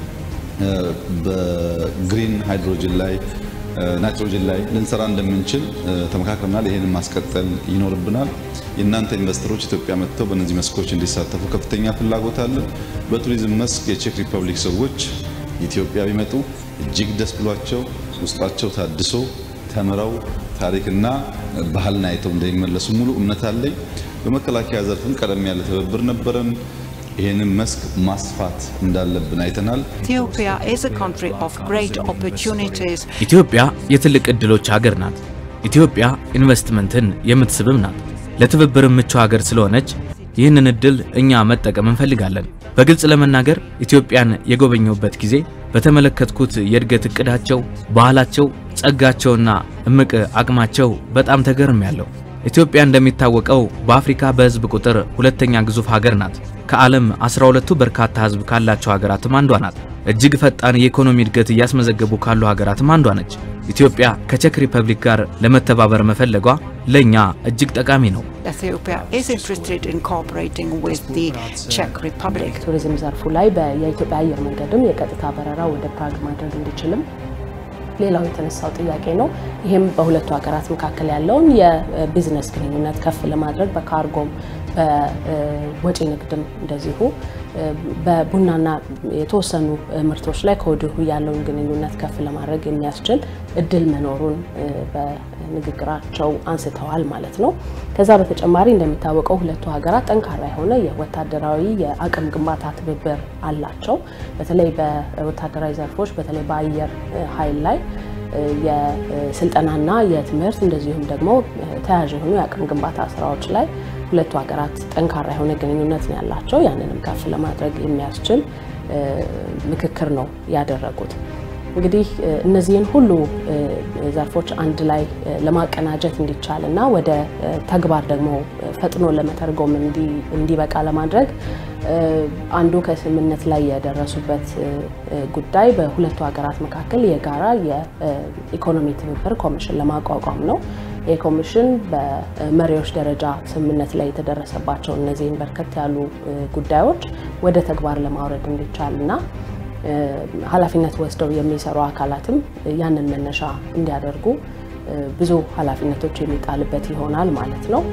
በግሪን ሃይድሮጅን ላይ፣ ናይትሮጅን ላይ ልንሰራ እንደምንችል ተመካክረናል። ይህንን ማስቀጠል ይኖርብናል። የእናንተ ኢንቨስተሮች ኢትዮጵያ መጥተው በእነዚህ መስኮች እንዲሳተፉ ከፍተኛ ፍላጎት አለ። በቱሪዝም መስክ የቼክ ሪፐብሊክ ሰዎች ኢትዮጵያ ቢመጡ እጅግ ደስ ብሏቸው ውስጣቸው ታድሶ ተምረው ታሪክና ባህልን አይተው እንደሚመለሱ ሙሉ እምነት አለኝ። በመከላከያ ዘርፍም ቀደም ያለ ትብብር ነበረን። ይህንን መስክ ማስፋት እንዳለብን አይተናል። ኢትዮጵያ የትልቅ ዕድሎች ሀገር ናት። ኢትዮጵያ ኢንቨስትመንትን የምትስብም ናት። ለትብብር ምቹ ሀገር ስለሆነች ይህንን እድል እኛ መጠቀም እንፈልጋለን። በግልጽ ለመናገር ኢትዮጵያን የጎበኘሁበት ጊዜ በተመለከትኩት የእድገት እቅዳቸው፣ ባህላቸው፣ ጸጋቸውና እምቅ አቅማቸው በጣም ተገርሜያለሁ። ኢትዮጵያ እንደሚታወቀው በአፍሪካ በሕዝብ ቁጥር ሁለተኛ ግዙፍ ሀገር ናት። ከዓለም 12ቱ በርካታ ሕዝብ ካላቸው ሀገራትም አንዷ ናት። እጅግ ፈጣን የኢኮኖሚ እድገት እያስመዘገቡ ካሉ ሀገራትም አንዷ ነች። ኢትዮጵያ ከቼክ ሪፐብሊክ ጋር ለመተባበር መፈለጓ ለእኛ እጅግ ጠቃሚ ነው። ቱሪዝም ዘርፉ ላይ የኢትዮጵያ አየር መንገድም የቀጥታ በረራ ወደ ፕራግ ማድረግ እንዲችልም ሌላው የተነሳው ጥያቄ ነው። ይህም በሁለቱ ሀገራት መካከል ያለውን የቢዝነስ ግንኙነት ከፍ ለማድረግ በካርጎም በወጪ ንግድም እንደዚሁ በቡናና የተወሰኑ ምርቶች ላይ ከወዲሁ ያለውን ግንኙነት ከፍ ለማድረግ የሚያስችል እድል መኖሩን በንግግራቸው አንስተዋል ማለት ነው። ከዛ በተጨማሪ እንደሚታወቀው ሁለቱ ሀገራት ጠንካራ የሆነ የወታደራዊ የአቅም ግንባታ ትብብር አላቸው። በተለይ በወታደራዊ ዘርፎች በተለይ በአየር ኃይል ላይ የስልጠናና የትምህርት እንደዚሁም ደግሞ ተያያዥ የሆኑ የአቅም ግንባታ ስራዎች ላይ ሁለቱ ሀገራት ጠንካራ የሆነ ግንኙነት ነው ያላቸው። ያንንም ከፍ ለማድረግ የሚያስችል ምክክር ነው ያደረጉት። እንግዲህ እነዚህን ሁሉ ዘርፎች አንድ ላይ ለማቀናጀት እንዲቻል እና ወደ ተግባር ደግሞ ፈጥኖ ለመተርጎም እንዲበቃ ለማድረግ አንዱ ከስምምነት ላይ የደረሱበት ጉዳይ በሁለቱ ሀገራት መካከል የጋራ የኢኮኖሚ ትብብር ኮሚሽን ለማቋቋም ነው። ይህ ኮሚሽን በመሪዎች ደረጃ ስምምነት ላይ የተደረሰባቸው እነዚህን በርከት ያሉ ጉዳዮች ወደ ተግባር ለማውረድ እንዲቻል እና ኃላፊነት ወስደው የሚሰሩ አካላትም ያንን መነሻ እንዲያደርጉ ብዙ ኃላፊነቶች የሚጣልበት ይሆናል ማለት ነው።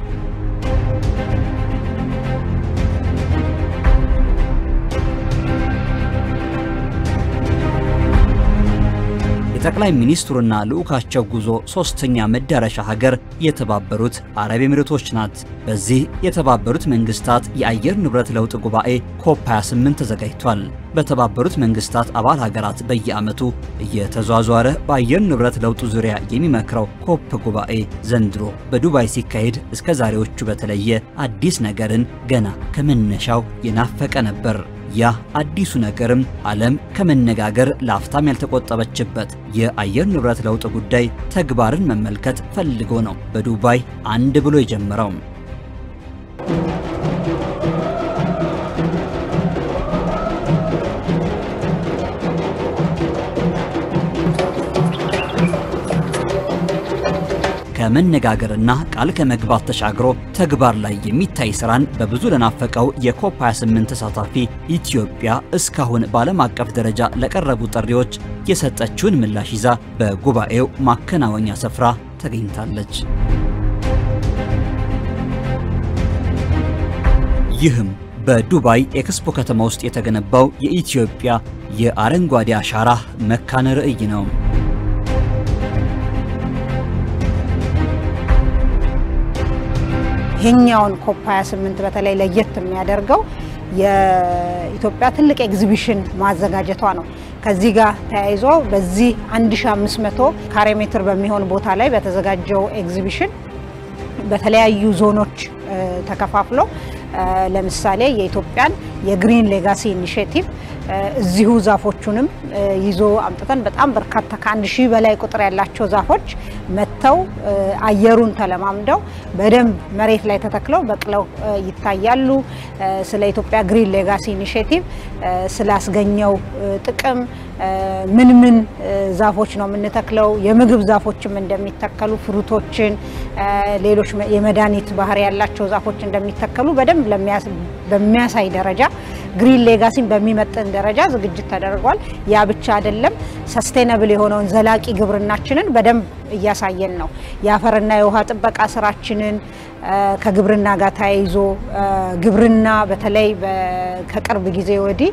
የጠቅላይ ሚኒስትሩና ልዑካቸው ጉዞ ሶስተኛ መዳረሻ ሀገር የተባበሩት አረብ ኤሚሬቶች ናት። በዚህ የተባበሩት መንግስታት የአየር ንብረት ለውጥ ጉባኤ ኮፕ 28 ተዘጋጅቷል። በተባበሩት መንግስታት አባል ሀገራት በየዓመቱ እየተዟዟረ በአየር ንብረት ለውጡ ዙሪያ የሚመክረው ኮፕ ጉባኤ ዘንድሮ በዱባይ ሲካሄድ እስከ ዛሬዎቹ በተለየ አዲስ ነገርን ገና ከመነሻው የናፈቀ ነበር። ያ አዲሱ ነገርም ዓለም ከመነጋገር ለአፍታም ያልተቆጠበችበት የአየር ንብረት ለውጥ ጉዳይ ተግባርን መመልከት ፈልጎ ነው በዱባይ አንድ ብሎ የጀመረው። ከመነጋገርና ቃል ከመግባት ተሻግሮ ተግባር ላይ የሚታይ ስራን በብዙ ለናፈቀው የኮፕ 28 ተሳታፊ ኢትዮጵያ እስካሁን በዓለም አቀፍ ደረጃ ለቀረቡ ጥሪዎች የሰጠችውን ምላሽ ይዛ በጉባኤው ማከናወኛ ስፍራ ተገኝታለች። ይህም በዱባይ ኤክስፖ ከተማ ውስጥ የተገነባው የኢትዮጵያ የአረንጓዴ አሻራ መካነ ርዕይ ነው። ይሄኛውን ኮፕ 28 በተለይ ለየት የሚያደርገው የኢትዮጵያ ትልቅ ኤግዚቢሽን ማዘጋጀቷ ነው። ከዚህ ጋር ተያይዞ በዚህ 1500 ካሬ ሜትር በሚሆን ቦታ ላይ በተዘጋጀው ኤግዚቢሽን በተለያዩ ዞኖች ተከፋፍሎ ለምሳሌ የኢትዮጵያን የግሪን ሌጋሲ ኢኒሽቲቭ እዚሁ ዛፎቹንም ይዞ አምጥተን በጣም በርካታ ከአንድ ሺህ በላይ ቁጥር ያላቸው ዛፎች መጥተው አየሩን ተለማምደው በደንብ መሬት ላይ ተተክለው በቅለው ይታያሉ። ስለ ኢትዮጵያ ግሪን ሌጋሲ ኢኒሽቲቭ ስላስገኘው ጥቅም ምን ምን ዛፎች ነው የምንተክለው፣ የምግብ ዛፎችም እንደሚተከሉ፣ ፍሩቶችን፣ ሌሎች የመድኃኒት ባህሪ ያላቸው ዛፎች እንደሚተከሉ በደንብ በሚያሳይ ደረጃ ግሪን ሌጋሲን በሚመጥን ደረጃ ዝግጅት ተደርጓል። ያ ብቻ አይደለም፣ ሰስቴነብል የሆነውን ዘላቂ ግብርናችንን በደንብ እያሳየን ነው። የአፈርና የውሃ ጥበቃ ስራችንን ከግብርና ጋር ተያይዞ ግብርና በተለይ ከቅርብ ጊዜ ወዲህ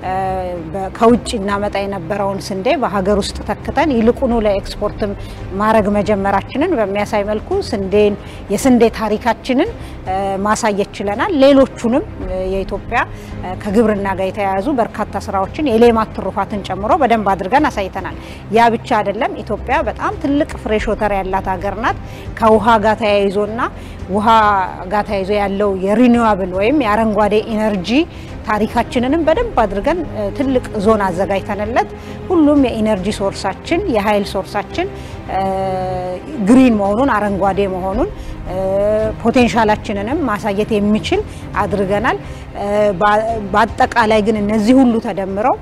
ከውጭ እናመጣ የነበረውን ስንዴ በሀገር ውስጥ ተክተን ይልቁኑ ለኤክስፖርትም ማድረግ መጀመራችንን በሚያሳይ መልኩ ስንዴን የስንዴ ታሪካችንን ማሳየት ችለናል። ሌሎቹንም የኢትዮጵያ ከግብርና ጋር የተያያዙ በርካታ ስራዎችን የሌማት ትሩፋትን ጨምሮ በደንብ አድርገን አሳይተናል። ያ ብቻ አይደለም። ኢትዮጵያ በጣም ትልቅ ፍሬሽ ወተር ያላት ሀገር ናት። ከውሃ ጋር ተያይዞና ውሃ ጋር ተያይዞ ያለው የሪኒዋብል ወይም የአረንጓዴ ኢነርጂ ታሪካችንንም በደንብ አድርገን ትልቅ ዞን አዘጋጅተንለት ሁሉም የኢነርጂ ሶርሳችን የኃይል ሶርሳችን ግሪን መሆኑን አረንጓዴ መሆኑን ፖቴንሻላችንንም ማሳየት የሚችል አድርገናል። በአጠቃላይ ግን እነዚህ ሁሉ ተደምረው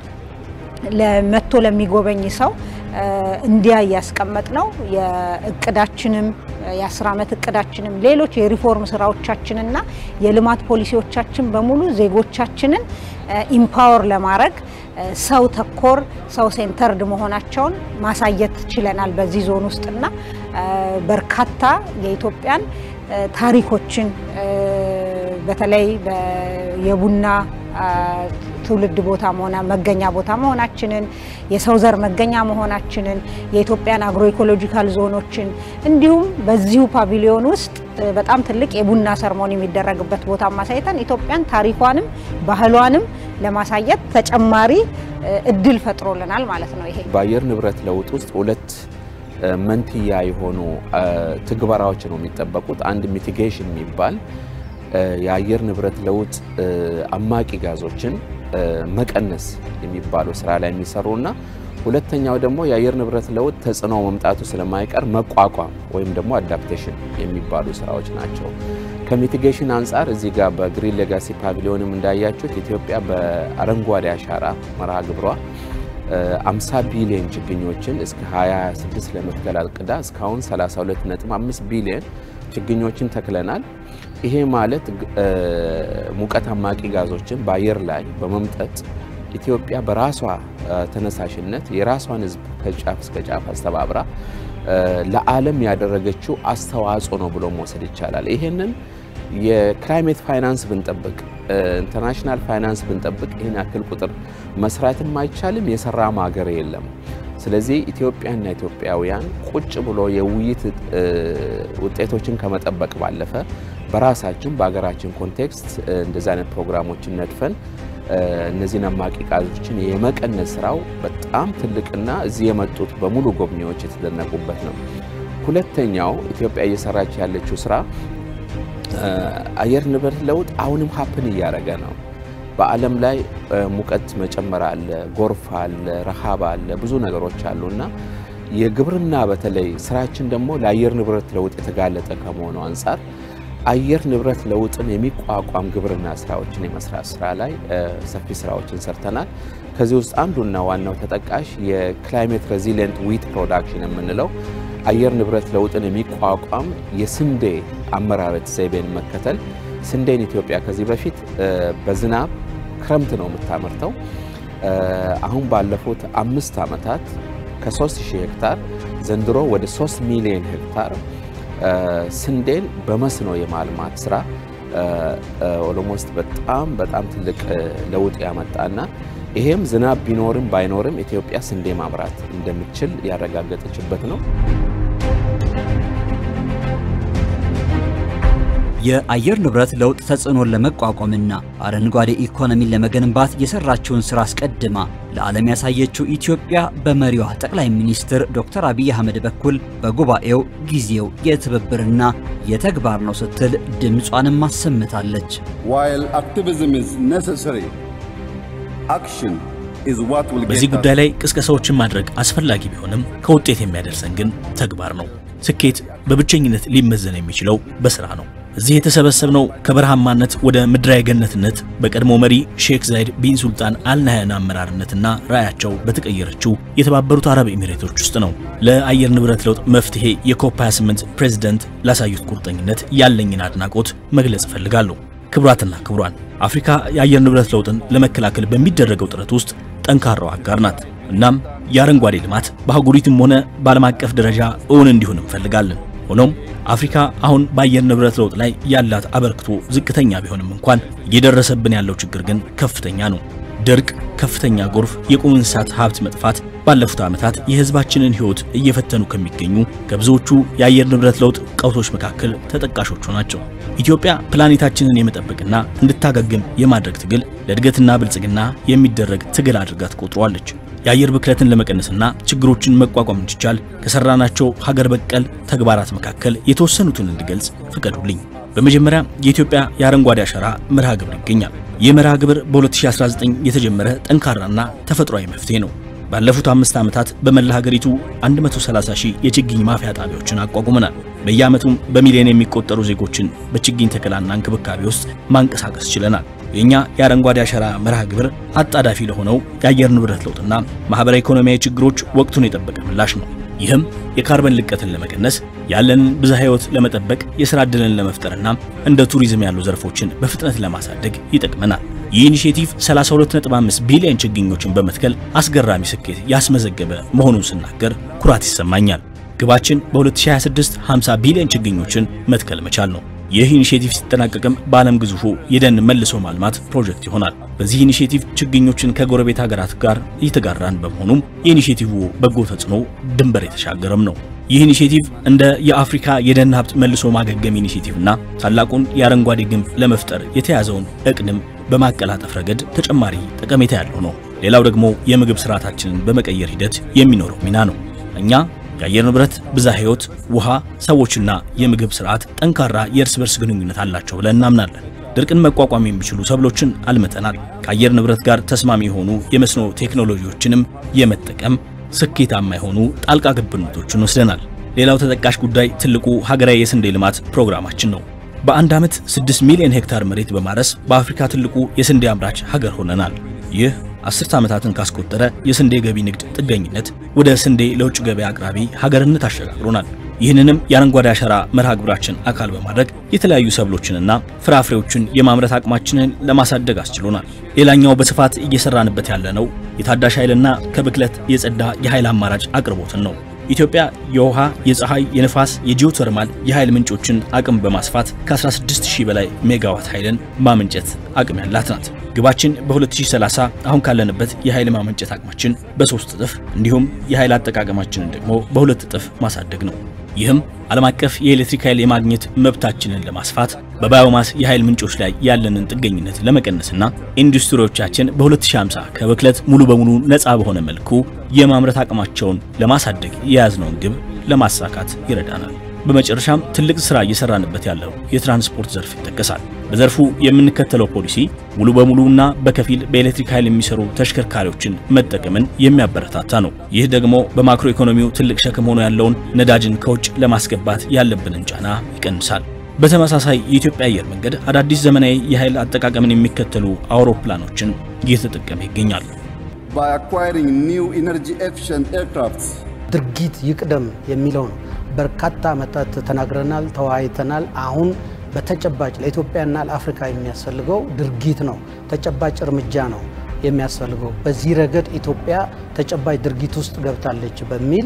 ለመቶ ለሚጎበኝ ሰው እንዲያ እያስቀመጥ ነው የእቅዳችንም የአስር ዓመት እቅዳችንም ሌሎች የሪፎርም ስራዎቻችንና የልማት ፖሊሲዎቻችን በሙሉ ዜጎቻችንን ኢምፓወር ለማድረግ ሰው ተኮር ሰው ሴንተርድ መሆናቸውን ማሳየት ችለናል በዚህ ዞን ውስጥና በርካታ የኢትዮጵያን ታሪኮችን በተለይ የቡና ትውልድ ቦታ መሆና መገኛ ቦታ መሆናችንን የሰው ዘር መገኛ መሆናችንን የኢትዮጵያን አግሮ ኢኮሎጂካል ዞኖችን እንዲሁም በዚሁ ፓቪሊዮን ውስጥ በጣም ትልቅ የቡና ሰርሞኒ የሚደረግበት ቦታ ማሳየተን ኢትዮጵያን ታሪኳንም ባህሏንም ለማሳየት ተጨማሪ እድል ፈጥሮልናል ማለት ነው። ይሄ በአየር ንብረት ለውጥ ውስጥ ሁለት መንትያ የሆኑ ትግበራዎች ነው የሚጠበቁት። አንድ ሚቲጌሽን የሚባል የአየር ንብረት ለውጥ አማቂ ጋዞችን መቀነስ የሚባለው ስራ ላይ የሚሰሩና ሁለተኛው ደግሞ የአየር ንብረት ለውጥ ተጽዕኖ መምጣቱ ስለማይቀር መቋቋም ወይም ደግሞ አዳፕቴሽን የሚባሉ ስራዎች ናቸው። ከሚቲጌሽን አንጻር እዚህ ጋር በግሪን ሌጋሲ ፓቪሊዮንም እንዳያችሁት ኢትዮጵያ በአረንጓዴ አሻራ መርሃ ግብሯ 50 ቢሊዮን ችግኞችን እስከ 2026 ለመትከል አቅዳ እስካሁን 32.5 ቢሊዮን ችግኞችን ተክለናል። ይሄ ማለት ሙቀት አማቂ ጋዞችን በአየር ላይ በመምጠጥ ኢትዮጵያ በራሷ ተነሳሽነት የራሷን ሕዝብ ከጫፍ እስከ ጫፍ አስተባብራ ለዓለም ያደረገችው አስተዋጽኦ ነው ብሎ መውሰድ ይቻላል። ይሄንን የክላይሜት ፋይናንስ ብንጠብቅ ኢንተርናሽናል ፋይናንስ ብንጠብቅ ይህን ያክል ቁጥር መስራትም አይቻልም፣ የሰራም ሀገር የለም። ስለዚህ ኢትዮጵያና ኢትዮጵያውያን ቁጭ ብሎ የውይይት ውጤቶችን ከመጠበቅ ባለፈ በራሳችን በሀገራችን ኮንቴክስት እንደዚህ አይነት ፕሮግራሞችን ነድፈን እነዚህን አማቂ ጋዞችን የመቀነስ ስራው በጣም ትልቅና እዚህ የመጡት በሙሉ ጎብኚዎች የተደነቁበት ነው። ሁለተኛው ኢትዮጵያ እየሰራች ያለችው ስራ አየር ንብረት ለውጥ አሁንም ሀፕን እያደረገ ነው። በዓለም ላይ ሙቀት መጨመር አለ፣ ጎርፍ አለ፣ ረሃብ አለ፣ ብዙ ነገሮች አሉ እና የግብርና በተለይ ስራችን ደግሞ ለአየር ንብረት ለውጥ የተጋለጠ ከመሆኑ አንጻር አየር ንብረት ለውጥን የሚቋቋም ግብርና ስራዎችን የመስራት ስራ ላይ ሰፊ ስራዎችን ሰርተናል። ከዚህ ውስጥ አንዱና ዋናው ተጠቃሽ የክላይሜት ሬዚሊየንት ዊት ፕሮዳክሽን የምንለው አየር ንብረት ለውጥን የሚቋቋም የስንዴ አመራረት ዘይቤን መከተል። ስንዴን ኢትዮጵያ ከዚህ በፊት በዝናብ ክረምት ነው የምታመርተው። አሁን ባለፉት አምስት ዓመታት ከ3000 ሄክታር ዘንድሮ ወደ 3 ሚሊዮን ሄክታር ስንዴን በመስኖ የማልማት ስራ ኦሎሞስት በጣም በጣም ትልቅ ለውጥ ያመጣና ይሄም ዝናብ ቢኖርም ባይኖርም ኢትዮጵያ ስንዴ ማምራት እንደምችል ያረጋገጠችበት ነው። የአየር ንብረት ለውጥ ተጽዕኖን ለመቋቋምና አረንጓዴ ኢኮኖሚን ለመገንባት የሰራችውን ስራ አስቀድማ ለዓለም ያሳየችው ኢትዮጵያ በመሪዋ ጠቅላይ ሚኒስትር ዶክተር አብይ አህመድ በኩል በጉባኤው ጊዜው የትብብርና የተግባር ነው ስትል ድምጿንም አሰምታለች። While activism is necessary, action is what will በዚህ get ጉዳይ us ላይ ቅስቀሳዎችን ማድረግ አስፈላጊ ቢሆንም ከውጤት የሚያደርሰን ግን ተግባር ነው። ስኬት በብቸኝነት ሊመዘን የሚችለው በስራ ነው። እዚህ የተሰበሰብነው ከበረሃማነት ወደ ምድራዊ ገነትነት በቀድሞ መሪ ሼክ ዛይድ ቢን ሱልጣን አልናህያን አመራርነትና ራዕያቸው በተቀየረችው የተባበሩት አረብ ኤሚሬቶች ውስጥ ነው። ለአየር ንብረት ለውጥ መፍትሄ የኮፕ 28 ፕሬዝደንት ላሳዩት ቁርጠኝነት ያለኝን አድናቆት መግለጽ እፈልጋለሁ። ክቡራትና ክቡራን፣ አፍሪካ የአየር ንብረት ለውጥን ለመከላከል በሚደረገው ጥረት ውስጥ ጠንካራው አጋር ናት። እናም የአረንጓዴ ልማት በአህጉሪቱም ሆነ በዓለም አቀፍ ደረጃ እውን እንዲሆን እንፈልጋለን። ሆኖም አፍሪካ አሁን በአየር ንብረት ለውጥ ላይ ያላት አበርክቶ ዝቅተኛ ቢሆንም እንኳን እየደረሰብን ያለው ችግር ግን ከፍተኛ ነው። ድርቅ፣ ከፍተኛ ጎርፍ፣ የቁም እንስሳት ሀብት መጥፋት ባለፉት ዓመታት የሕዝባችንን ሕይወት እየፈተኑ ከሚገኙ ከብዙዎቹ የአየር ንብረት ለውጥ ቀውሶች መካከል ተጠቃሾቹ ናቸው። ኢትዮጵያ ፕላኔታችንን የመጠበቅና እንድታገግም የማድረግ ትግል ለእድገትና ብልጽግና የሚደረግ ትግል አድርጋ ትቆጥሯለች። የአየር ብክለትን ለመቀነስና ችግሮችን መቋቋም እንዲቻል ከሰራናቸው ሀገር በቀል ተግባራት መካከል የተወሰኑትን እንድገልጽ ፍቀዱልኝ። በመጀመሪያ የኢትዮጵያ የአረንጓዴ አሻራ መርሃ ግብር ይገኛል። ይህ መርሃ ግብር በ2019 የተጀመረ ጠንካራና ተፈጥሯዊ መፍትሄ ነው። ባለፉት አምስት ዓመታት በመላ ሀገሪቱ 130 ሺህ የችግኝ ማፍያ ጣቢያዎችን አቋቁመናል። በየዓመቱም በሚሊዮን የሚቆጠሩ ዜጎችን በችግኝ ተከላና እንክብካቤ ውስጥ ማንቀሳቀስ ችለናል። የእኛ የአረንጓዴ አሻራ መርሃ ግብር አጣዳፊ ለሆነው የአየር ንብረት ለውጥና ማህበራዊ ኢኮኖሚያዊ ችግሮች ወቅቱን የጠበቀ ምላሽ ነው። ይህም የካርበን ልቀትን ለመቀነስ ያለንን ብዝሃ ሕይወት ለመጠበቅ የሥራ ዕድልን ለመፍጠርና እንደ ቱሪዝም ያሉ ዘርፎችን በፍጥነት ለማሳደግ ይጠቅመናል። ይህ ኢኒሼቲቭ 32.5 ቢሊዮን ችግኞችን በመትከል አስገራሚ ስኬት ያስመዘገበ መሆኑን ስናገር ኩራት ይሰማኛል። ግባችን በ2026 50 ቢሊዮን ችግኞችን መትከል መቻል ነው። ይህ ኢኒሼቲቭ ሲጠናቀቅም በዓለም ግዙፉ የደን መልሶ ማልማት ፕሮጀክት ይሆናል። በዚህ ኢኒሼቲቭ ችግኞችን ከጎረቤት ሀገራት ጋር እየተጋራን በመሆኑም የኢኒሼቲቭ በጎ ተጽዕኖ ድንበር የተሻገረም ነው። ይህ ኢኒሼቲቭ እንደ የአፍሪካ የደን ሀብት መልሶ ማገገም ኢኒሼቲቭ እና ታላቁን የአረንጓዴ ግንብ ለመፍጠር የተያዘውን እቅድም በማቀላጠፍ ረገድ ተጨማሪ ጠቀሜታ ያለው ነው። ሌላው ደግሞ የምግብ ስርዓታችንን በመቀየር ሂደት የሚኖረው ሚና ነው። እኛ የአየር ንብረት፣ ብዝሃ ሕይወት፣ ውሃ፣ ሰዎችና የምግብ ስርዓት ጠንካራ የእርስ በርስ ግንኙነት አላቸው ብለን እናምናለን። ድርቅን መቋቋም የሚችሉ ሰብሎችን አልምተናል። ከአየር ንብረት ጋር ተስማሚ የሆኑ የመስኖ ቴክኖሎጂዎችንም የመጠቀም ስኬታማ የሆኑ ጣልቃ ገብነቶችን ወስደናል። ሌላው ተጠቃሽ ጉዳይ ትልቁ ሀገራዊ የስንዴ ልማት ፕሮግራማችን ነው። በአንድ ዓመት 6 ሚሊዮን ሄክታር መሬት በማረስ በአፍሪካ ትልቁ የስንዴ አምራች ሀገር ሆነናል። ይህ አስርተ ዓመታትን ካስቆጠረ የስንዴ ገቢ ንግድ ጥገኝነት ወደ ስንዴ ለውጭ ገበያ አቅራቢ ሀገርነት አሸጋግሮናል። ይህንንም የአረንጓዴ አሻራ መርሃ ግብራችን አካል በማድረግ የተለያዩ ሰብሎችንና ፍራፍሬዎችን የማምረት አቅማችንን ለማሳደግ አስችሎናል። ሌላኛው በስፋት እየሰራንበት ያለነው የታዳሽ ኃይልና ከብክለት የጸዳ የኃይል አማራጭ አቅርቦትን ነው። ኢትዮጵያ የውሃ፣ የፀሐይ፣ የንፋስ፣ የጂኦተርማል የኃይል ምንጮችን አቅም በማስፋት ከ16000 በላይ ሜጋዋት ኃይልን ማመንጨት አቅም ያላት ናት። ግባችን በ2030 አሁን ካለንበት የኃይል ማመንጨት አቅማችን በሶስት እጥፍ እንዲሁም የኃይል አጠቃቀማችንን ደግሞ በሁለት እጥፍ ማሳደግ ነው። ይህም ዓለም አቀፍ የኤሌክትሪክ ኃይል የማግኘት መብታችንን ለማስፋት በባዮማስ የኃይል ምንጮች ላይ ያለንን ጥገኝነት ለመቀነስና ኢንዱስትሪዎቻችን በ2050 ከብክለት ሙሉ በሙሉ ነፃ በሆነ መልኩ የማምረት አቅማቸውን ለማሳደግ የያዝነውን ግብ ለማሳካት ይረዳናል። በመጨረሻም ትልቅ ስራ እየሰራንበት ያለው የትራንስፖርት ዘርፍ ይጠቀሳል። በዘርፉ የምንከተለው ፖሊሲ ሙሉ በሙሉና በከፊል በኤሌክትሪክ ኃይል የሚሰሩ ተሽከርካሪዎችን መጠቀምን የሚያበረታታ ነው። ይህ ደግሞ በማክሮ ኢኮኖሚው ትልቅ ሸክም ሆኖ ያለውን ነዳጅን ከውጭ ለማስገባት ያለብንን ጫና ይቀንሳል። በተመሳሳይ የኢትዮጵያ አየር መንገድ አዳዲስ ዘመናዊ የኃይል አጠቃቀምን የሚከተሉ አውሮፕላኖችን እየተጠቀመ ይገኛል። by acquiring new energy efficient aircrafts ድርጊት ይቅደም የሚለው ነው። በርካታ ዓመታት ተናግረናል፣ ተወያይተናል። አሁን በተጨባጭ ለኢትዮጵያና ለአፍሪካ የሚያስፈልገው ድርጊት ነው፣ ተጨባጭ እርምጃ ነው የሚያስፈልገው። በዚህ ረገድ ኢትዮጵያ ተጨባጭ ድርጊት ውስጥ ገብታለች በሚል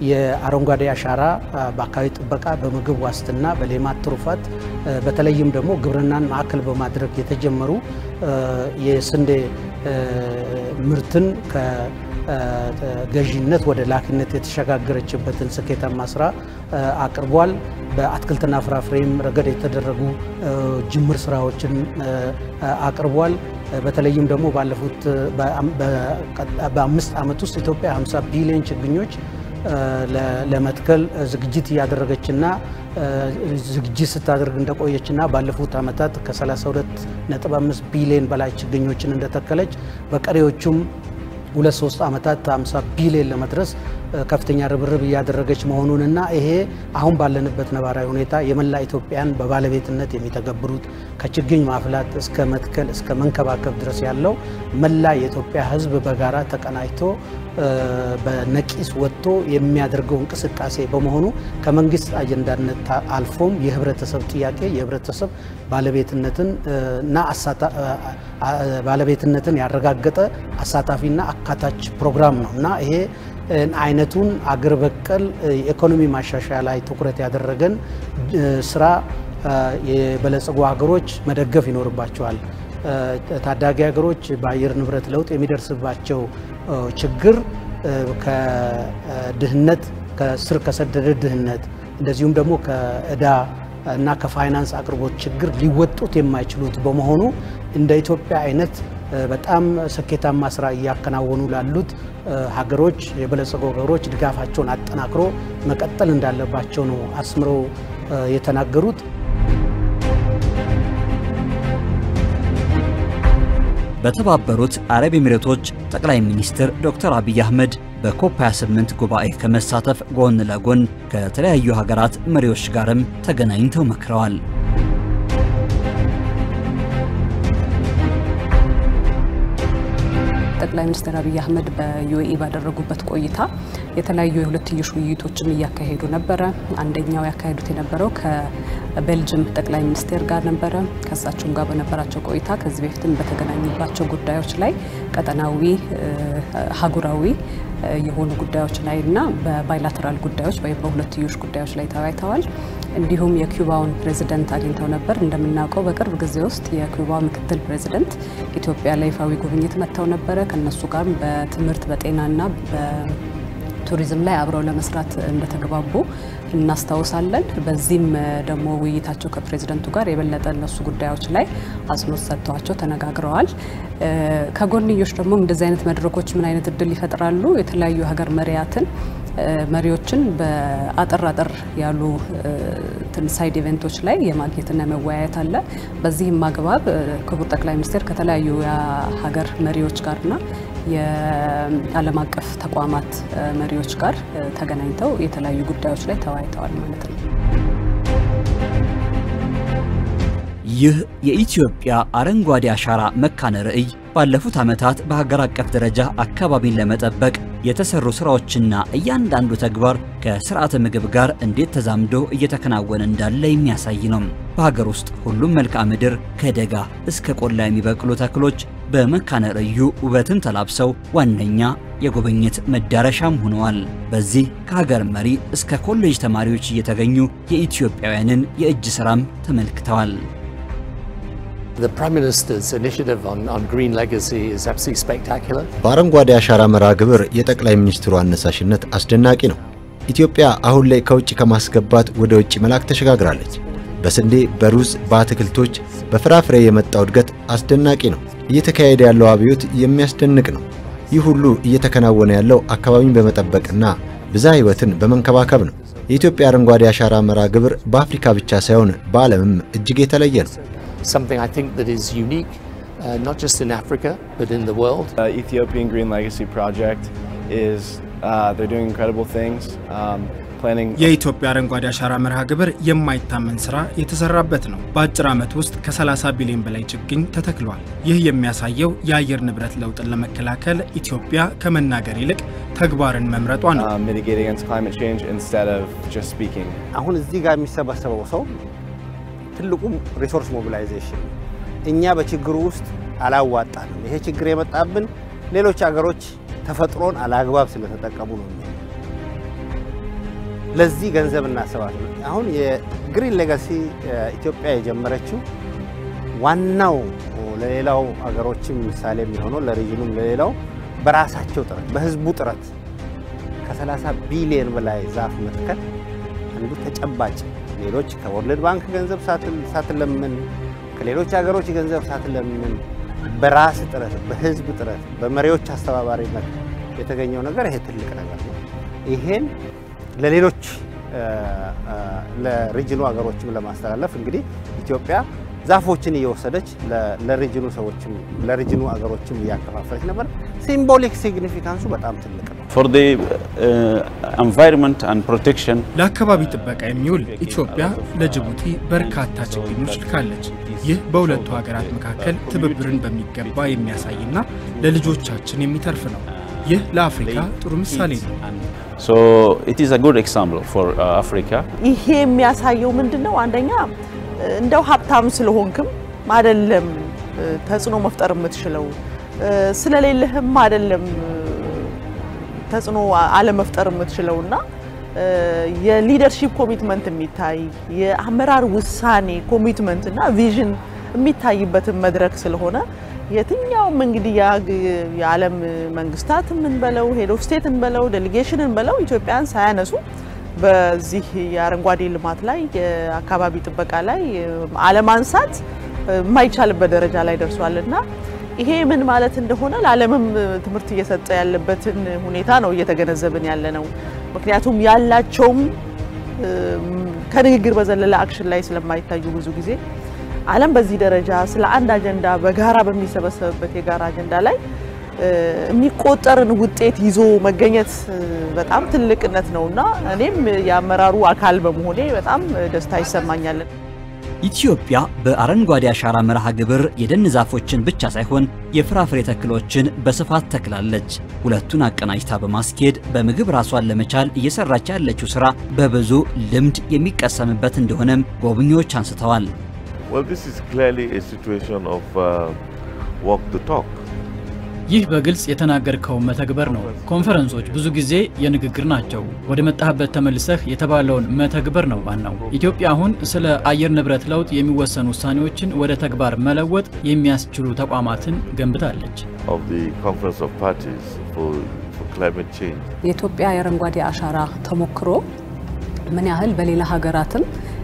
የአረንጓዴ አሻራ በአካባቢ ጥበቃ፣ በምግብ ዋስትና፣ በሌማት ትሩፋት በተለይም ደግሞ ግብርናን ማዕከል በማድረግ የተጀመሩ የስንዴ ምርትን ከገዢነት ወደ ላኪነት የተሸጋገረችበትን ስኬታማ ስራ አቅርቧል። በአትክልትና ፍራፍሬም ረገድ የተደረጉ ጅምር ስራዎችን አቅርቧል። በተለይም ደግሞ ባለፉት በአምስት ዓመት ውስጥ ኢትዮጵያ 50 ቢሊዮን ችግኞች ለመትከል ዝግጅት እያደረገችና ዝግጅት ስታደርግ እንደቆየችና ባለፉት ዓመታት ከ32.5 ቢሊዮን በላይ ችግኞችን እንደተከለች በቀሪዎቹም ሁለት ሶስት ዓመታት 50 ቢሊዮን ለመድረስ ከፍተኛ ርብርብ እያደረገች መሆኑንና ይሄ አሁን ባለንበት ነባራዊ ሁኔታ የመላ ኢትዮጵያን በባለቤትነት የሚተገብሩት ከችግኝ ማፍላት እስከ መትከል እስከ መንከባከብ ድረስ ያለው መላ የኢትዮጵያ ሕዝብ በጋራ ተቀናጅቶ በነቂስ ወጥቶ የሚያደርገው እንቅስቃሴ በመሆኑ ከመንግስት አጀንዳነት አልፎም የህብረተሰብ ጥያቄ የህብረተሰብ ባለቤትነትን እና ባለቤትነትን ያረጋገጠ አሳታፊና አካታች ፕሮግራም ነው እና ይሄ አይነቱን አገር በቀል የኢኮኖሚ ማሻሻያ ላይ ትኩረት ያደረገን ስራ የበለጸጉ ሀገሮች መደገፍ ይኖርባቸዋል። ታዳጊ ሀገሮች በአየር ንብረት ለውጥ የሚደርስባቸው ችግር ከድህነት ከስር ከሰደደ ድህነት እንደዚሁም ደግሞ ከእዳ እና ከፋይናንስ አቅርቦት ችግር ሊወጡት የማይችሉት በመሆኑ እንደ ኢትዮጵያ አይነት በጣም ስኬታማ ስራ እያከናወኑ ላሉት ሀገሮች የበለጸጉ ሀገሮች ድጋፋቸውን አጠናክሮ መቀጠል እንዳለባቸው ነው አስምረው የተናገሩት። በተባበሩት አረብ ኤሚሬቶች ጠቅላይ ሚኒስትር ዶክተር አብይ አህመድ በኮፕ 28 ጉባኤ ከመሳተፍ ጎን ለጎን ከተለያዩ ሀገራት መሪዎች ጋርም ተገናኝተው መክረዋል። ጠቅላይ ሚኒስትር አብይ አህመድ በዩኤኢ ባደረጉበት ቆይታ የተለያዩ የሁለትዮሽ ውይይቶችን እያካሄዱ ነበረ። አንደኛው ያካሄዱት የነበረው ከቤልጅም ጠቅላይ ሚኒስቴር ጋር ነበረ። ከእሳቸውም ጋር በነበራቸው ቆይታ ከዚህ በፊትም በተገናኙባቸው ጉዳዮች ላይ ቀጠናዊ፣ ሀጉራዊ የሆኑ ጉዳዮች ላይ እና በባይላተራል ጉዳዮች ወይም በሁለትዮሽ ጉዳዮች ላይ ተወያይተዋል። እንዲሁም የኩባውን ፕሬዚደንት አግኝተው ነበር። እንደምናውቀው በቅርብ ጊዜ ውስጥ የኩባ ምክትል ፕሬዚደንት ኢትዮጵያ ለይፋዊ ጉብኝት መጥተው ነበረ። ከነሱ ጋር በትምህርት በጤናና ቱሪዝም ላይ አብረው ለመስራት እንደተግባቡ እናስታውሳለን። በዚህም ደግሞ ውይይታቸው ከፕሬዚደንቱ ጋር የበለጠ እነሱ ጉዳዮች ላይ አጽንኦት ሰጥተዋቸው ተነጋግረዋል። ከጎንዮሽ ደግሞ እንደዚህ አይነት መድረኮች ምን አይነት እድል ይፈጥራሉ? የተለያዩ ሀገር መሪያትን መሪዎችን በአጠር አጠር ያሉ ሳይድ ኢቨንቶች ላይ የማግኘትና የመወያየት አለ። በዚህም አግባብ ክቡር ጠቅላይ ሚኒስትር ከተለያዩ የሀገር መሪዎች ጋርና የዓለም አቀፍ ተቋማት መሪዎች ጋር ተገናኝተው የተለያዩ ጉዳዮች ላይ ተወያይተዋል ማለት ነው። ይህ የኢትዮጵያ አረንጓዴ አሻራ መካነ ርዕይ ባለፉት ዓመታት በሀገር አቀፍ ደረጃ አካባቢን ለመጠበቅ የተሰሩ ስራዎችና እያንዳንዱ ተግባር ከስርዓተ ምግብ ጋር እንዴት ተዛምዶ እየተከናወነ እንዳለ የሚያሳይ ነው። በሀገር ውስጥ ሁሉም መልክዓ ምድር ከደጋ እስከ ቆላ የሚበቅሉ ተክሎች በመካነ ርዕዩ ውበትን ተላብሰው ዋነኛ የጉብኝት መዳረሻም ሆነዋል። በዚህ ከሀገር መሪ እስከ ኮሌጅ ተማሪዎች እየተገኙ የኢትዮጵያውያንን የእጅ ሥራም ተመልክተዋል። በአረንጓዴ አሻራ መርሃ ግብር የጠቅላይ ሚኒስትሩ አነሳሽነት አስደናቂ ነው። ኢትዮጵያ አሁን ላይ ከውጭ ከማስገባት ወደ ውጭ መላክ ተሸጋግራለች። በስንዴ፣ በሩዝ፣ በአትክልቶች፣ በፍራፍሬ የመጣው እድገት አስደናቂ ነው። እየተካሄደ ያለው አብዮት የሚያስደንቅ ነው። ይህ ሁሉ እየተከናወነ ያለው አካባቢን በመጠበቅና ብዝሃ ሕይወትን በመንከባከብ ነው። የኢትዮጵያ አረንጓዴ አሻራ መርሃ ግብር በአፍሪካ ብቻ ሳይሆን በዓለምም እጅግ የተለየ ነው። something I think that is unique, uh, not just in Africa, but in the world. Uh, Ethiopian Green Legacy Project is, uh, they're doing incredible things. Um, የኢትዮጵያ አረንጓዴ አሻራ መርሃ ግብር የማይታመን ስራ የተሰራበት ነው። በአጭር ዓመት ውስጥ ከ30 ቢሊዮን በላይ ችግኝ ተተክሏል። ይህ የሚያሳየው የአየር ንብረት ለውጥን ለመከላከል ኢትዮጵያ ከመናገር ይልቅ ተግባርን መምረጧ ነው። አሁን እዚህ ጋር የሚሰበሰበው ሰው ትልቁ ሪሶርስ ሞቢላይዜሽን እኛ በችግሩ ውስጥ አላዋጣንም። ይሄ ችግር የመጣብን ሌሎች ሀገሮች ተፈጥሮን አላግባብ ስለተጠቀሙ ነው። ለዚህ ገንዘብ እናሰባለን። አሁን የግሪን ሌጋሲ ኢትዮጵያ የጀመረችው ዋናው ለሌላው ሀገሮችም ምሳሌ የሚሆነው ለሪጅኑም ለሌላው በራሳቸው ጥረት በህዝቡ ጥረት ከ30 ቢሊዮን በላይ ዛፍ መትከል አንዱ ተጨባጭ ሌሎች ከወርልድ ባንክ ገንዘብ ሳትለምን ከሌሎች ሀገሮች ገንዘብ ሳትለምን በራስ ጥረት በህዝብ ጥረት በመሪዎች አስተባባሪነት የተገኘው ነገር ይሄ ትልቅ ነገር ነው። ይሄን ለሌሎች ለሪጅኑ ሀገሮችም ለማስተላለፍ እንግዲህ ኢትዮጵያ ዛፎችን እየወሰደች ለሪጅኑ ሰዎችም ለሪጅኑ ሀገሮችም እያከፋፈለች ነበር። ሲምቦሊክ ሲግኒፊካንሱ በጣም ትልቅ ነው። for the uh, environment and protection ለአካባቢ ጥበቃ የሚውል ኢትዮጵያ ለጅቡቲ በርካታ ችግኞች ልካለች። ይህ በሁለቱ ሀገራት መካከል ትብብርን በሚገባ የሚያሳይና ለልጆቻችን የሚተርፍ ነው። ይህ ለአፍሪካ ጥሩ ምሳሌ ነው። so it is a good example for uh, Africa ይሄ የሚያሳየው ምንድን ነው? አንደኛ እንደው ሀብታም ስለሆንክም አይደለም ተጽዕኖ መፍጠር የምትችለው ስለሌለህም አይደለም ተጽዕኖ አለመፍጠር የምትችለው እና የሊደርሺፕ ኮሚትመንት የሚታይ የአመራር ውሳኔ ኮሚትመንት እና ቪዥን የሚታይበትን መድረክ ስለሆነ የትኛውም እንግዲህ የዓለም መንግስታት የምንበለው ሄድ ኦፍ ስቴት እንበለው ዴሌጌሽን እንበለው ኢትዮጵያን ሳያነሱ በዚህ የአረንጓዴ ልማት ላይ የአካባቢ ጥበቃ ላይ አለማንሳት የማይቻልበት ደረጃ ላይ ደርሷል እና ይሄ ምን ማለት እንደሆነ ለዓለምም ትምህርት እየሰጠ ያለበትን ሁኔታ ነው እየተገነዘብን ያለ ነው። ምክንያቱም ያላቸውም ከንግግር በዘለለ አክሽን ላይ ስለማይታዩ ብዙ ጊዜ ዓለም በዚህ ደረጃ ስለ አንድ አጀንዳ በጋራ በሚሰበሰብበት የጋራ አጀንዳ ላይ የሚቆጠርን ውጤት ይዞ መገኘት በጣም ትልቅነት ነውና እኔም የአመራሩ አካል በመሆኔ በጣም ደስታ ይሰማኛል። ኢትዮጵያ በአረንጓዴ አሻራ መርሃ ግብር የደን ዛፎችን ብቻ ሳይሆን የፍራፍሬ ተክሎችን በስፋት ተክላለች። ሁለቱን አቀናጅታ በማስኬድ በምግብ ራሷን ለመቻል እየሰራች ያለችው ስራ በብዙ ልምድ የሚቀሰምበት እንደሆነም ጎብኚዎች አንስተዋል። Well, this is clearly a situation of uh, walk the talk. ይህ በግልጽ የተናገርከው መተግበር ነው። ኮንፈረንሶች ብዙ ጊዜ የንግግር ናቸው። ወደ መጣህበት ተመልሰህ የተባለውን መተግበር ነው ዋናው። ኢትዮጵያ አሁን ስለ አየር ንብረት ለውጥ የሚወሰኑ ውሳኔዎችን ወደ ተግባር መለወጥ የሚያስችሉ ተቋማትን ገንብታለች። of the Conference of Parties for, for Climate Change. የኢትዮጵያ የአረንጓዴ አሻራ ተሞክሮ ምን ያህል በሌላ ሀገራትም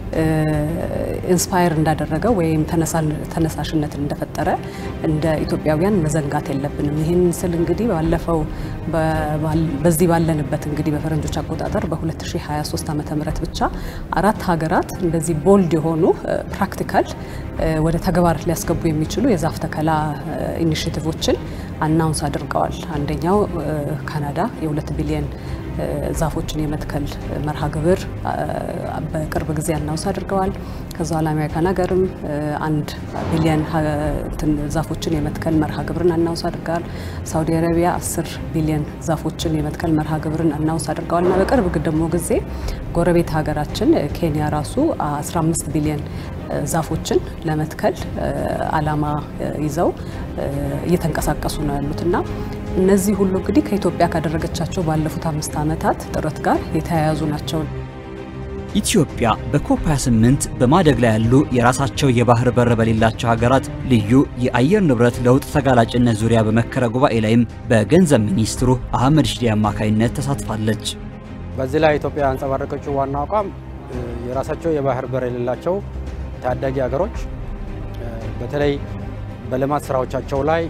ኢንስፓየር እንዳደረገ ወይም ተነሳሽነትን እንደፈጠረ እንደ ኢትዮጵያውያን መዘንጋት የለብንም። ይህን ስል እንግዲህ ባለፈው በዚህ ባለንበት እንግዲህ በፈረንጆች አቆጣጠር በ2023 ዓመተ ምህረት ብቻ አራት ሀገራት እንደዚህ ቦልድ የሆኑ ፕራክቲካል ወደ ተግባር ሊያስገቡ የሚችሉ የዛፍ ተከላ ኢኒሽቲቮችን አናውንስ አድርገዋል። አንደኛው ካናዳ የሁለት ቢሊየን ዛፎችን የመትከል መርሃ ግብር በቅርብ ጊዜ አናውንስ አድርገዋል። ከዛ ኋላ አሜሪካን ሀገርም አንድ ቢሊየን ዛፎችን የመትከል መርሃ ግብርን አናውንስ አድርገዋል። ሳውዲ አረቢያ 10 ቢሊየን ዛፎችን የመትከል መርሃ ግብርን አናውንስ አድርገዋል እና በቅርብ ደግሞ ጊዜ ጎረቤት ሀገራችን ኬንያ ራሱ 15 ቢሊየን ዛፎችን ለመትከል አላማ ይዘው እየተንቀሳቀሱ ነው ያሉት እና እነዚህ ሁሉ እንግዲህ ከኢትዮጵያ ካደረገቻቸው ባለፉት አምስት ዓመታት ጥረት ጋር የተያያዙ ናቸው። ኢትዮጵያ በኮፕ 28 በማደግ ላይ ያሉ የራሳቸው የባህር በር በሌላቸው ሀገራት ልዩ የአየር ንብረት ለውጥ ተጋላጭነት ዙሪያ በመከረ ጉባኤ ላይም በገንዘብ ሚኒስትሩ አህመድ ሺዴ አማካኝነት ተሳትፋለች። በዚህ ላይ ኢትዮጵያ ያንጸባረቀችው ዋናው አቋም የራሳቸው የባህር በር የሌላቸው ታዳጊ ሀገሮች በተለይ በልማት ስራዎቻቸው ላይ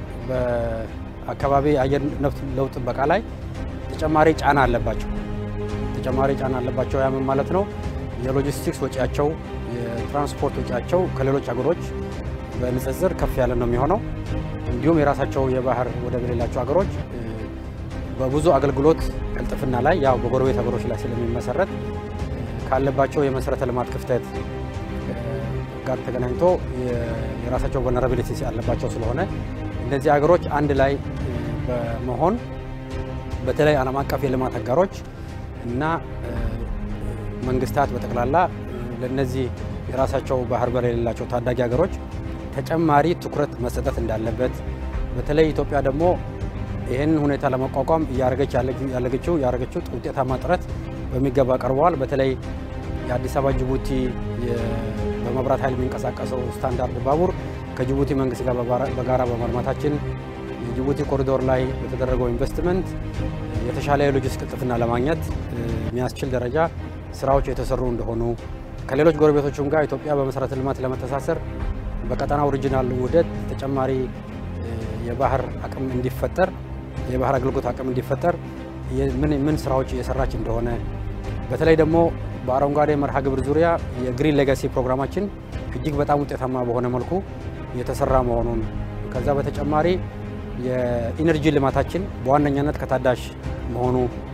በአካባቢ አየር ንብረት ለውጥ ጥበቃ ላይ ተጨማሪ ጫና አለባቸው ተጨማሪ ጫና አለባቸው። ያምን ማለት ነው የሎጂስቲክስ ወጪያቸው፣ የትራንስፖርት ወጪያቸው ከሌሎች ሀገሮች በንጽጽር ከፍ ያለ ነው የሚሆነው። እንዲሁም የራሳቸው የባህር ወደብ የሌላቸው ሀገሮች በብዙ አገልግሎት ቅልጥፍና ላይ ያው በጎረቤት ሀገሮች ላይ ስለሚመሰረት ካለባቸው የመሰረተ ልማት ክፍተት ጋር ተገናኝቶ የራሳቸው vulnerability ያለባቸው ስለሆነ እነዚህ ሀገሮች አንድ ላይ በመሆን በተለይ ዓለም አቀፍ የልማት አጋሮች እና መንግስታት በጠቅላላ ለነዚህ የራሳቸው ባህር በር የሌላቸው ታዳጊ ሀገሮች ተጨማሪ ትኩረት መሰጠት እንዳለበት በተለይ ኢትዮጵያ ደግሞ ይህን ሁኔታ ለመቋቋም እያደረገች ያለገችው ያደረገችው ውጤታማ ጥረት በሚገባ ቀርበዋል። በተለይ የአዲስ አበባ ጅቡቲ በመብራት ኃይል የሚንቀሳቀሰው ስታንዳርድ ባቡር ከጅቡቲ መንግስት ጋር በጋራ በማልማታችን የጅቡቲ ኮሪዶር ላይ በተደረገው ኢንቨስትመንት የተሻለ የሎጂስቲክስ ቅልጥፍና ለማግኘት የሚያስችል ደረጃ ስራዎች የተሰሩ እንደሆኑ ከሌሎች ጎረቤቶችም ጋር ኢትዮጵያ በመሰረተ ልማት ለመተሳሰር በቀጠናው ኦሪጂናል ውህደት ተጨማሪ የባህር አቅም እንዲፈጠር የባህር አገልግሎት አቅም እንዲፈጠር ምን ምን ስራዎች እየሰራች እንደሆነ በተለይ ደግሞ በአረንጓዴ መርሃ ግብር ዙሪያ የግሪን ሌጋሲ ፕሮግራማችን እጅግ በጣም ውጤታማ በሆነ መልኩ የተሰራ መሆኑን ከዛ በተጨማሪ የኢነርጂ ልማታችን በዋነኛነት ከታዳሽ መሆኑ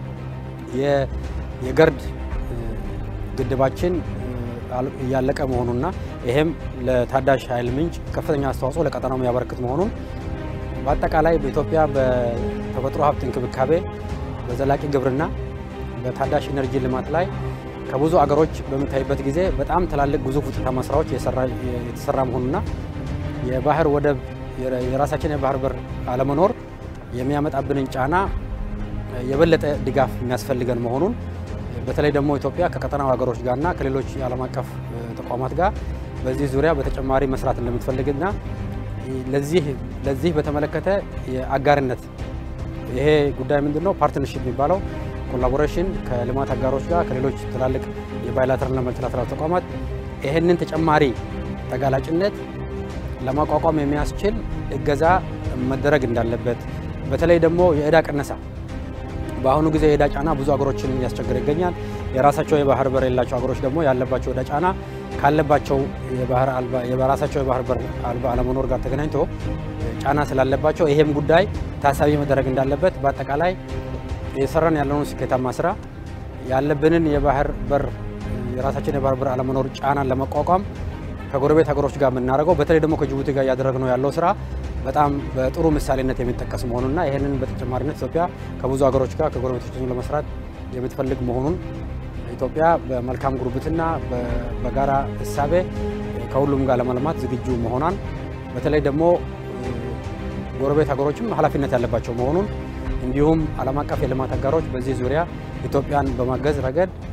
የገርድ ግድባችን እያለቀ መሆኑና ይሄም ለታዳሽ ኃይል ምንጭ ከፍተኛ አስተዋጽኦ ለቀጠናው የሚያበረክት መሆኑን በአጠቃላይ በኢትዮጵያ በተፈጥሮ ሀብት እንክብካቤ፣ በዘላቂ ግብርና፣ በታዳሽ ኢነርጂ ልማት ላይ ከብዙ አገሮች በምታይበት ጊዜ በጣም ትላልቅ ግዙፍ ውጤታማ ስራዎች የተሰራ መሆኑና የባህር ወደብ የራሳችን የባህር በር አለመኖር የሚያመጣብንን ጫና የበለጠ ድጋፍ የሚያስፈልገን መሆኑን በተለይ ደግሞ ኢትዮጵያ ከቀጠናው ሀገሮች ጋርና ከሌሎች የዓለም አቀፍ ተቋማት ጋር በዚህ ዙሪያ በተጨማሪ መስራት እንደምትፈልግና ለዚህ ለዚህ በተመለከተ የአጋርነት ይሄ ጉዳይ ምንድን ነው ፓርትነርሺፕ የሚባለው ኮላቦሬሽን ከልማት አጋሮች ጋር ከሌሎች ትላልቅ የባይላተራልና መልቲላተራል ተቋማት ይህንን ተጨማሪ ተጋላጭነት ለማቋቋም የሚያስችል እገዛ መደረግ እንዳለበት በተለይ ደግሞ የእዳ ቅነሳ በአሁኑ ጊዜ የእዳ ጫና ብዙ ሀገሮችን እያስቸገረ ይገኛል። የራሳቸው የባህር በር የሌላቸው ሀገሮች ደግሞ ያለባቸው የእዳ ጫና ካለባቸው የራሳቸው የባህር በር አልባ አለመኖር ጋር ተገናኝቶ ጫና ስላለባቸው ይሄም ጉዳይ ታሳቢ መደረግ እንዳለበት በአጠቃላይ የሰራን ያለውን ስኬታማ ስራ ያለብንን የባህር በር የራሳችን የባህር በር አለመኖር ጫናን ለመቋቋም ከጎረቤት ሀገሮች ጋር የምናደርገው በተለይ ደግሞ ከጅቡቲ ጋር እያደረግነው ያለው ስራ በጣም በጥሩ ምሳሌነት የሚጠቀስ መሆኑና ይህንን በተጨማሪነት ኢትዮጵያ ከብዙ ሀገሮች ጋር ከጎረቤቶች ለመስራት የምትፈልግ መሆኑን ኢትዮጵያ በመልካም ጉርብትና በጋራ እሳቤ ከሁሉም ጋር ለመልማት ዝግጁ መሆኗን በተለይ ደግሞ ጎረቤት ሀገሮችም ኃላፊነት ያለባቸው መሆኑን እንዲሁም ዓለም አቀፍ የልማት አጋሮች በዚህ ዙሪያ ኢትዮጵያን በማገዝ ረገድ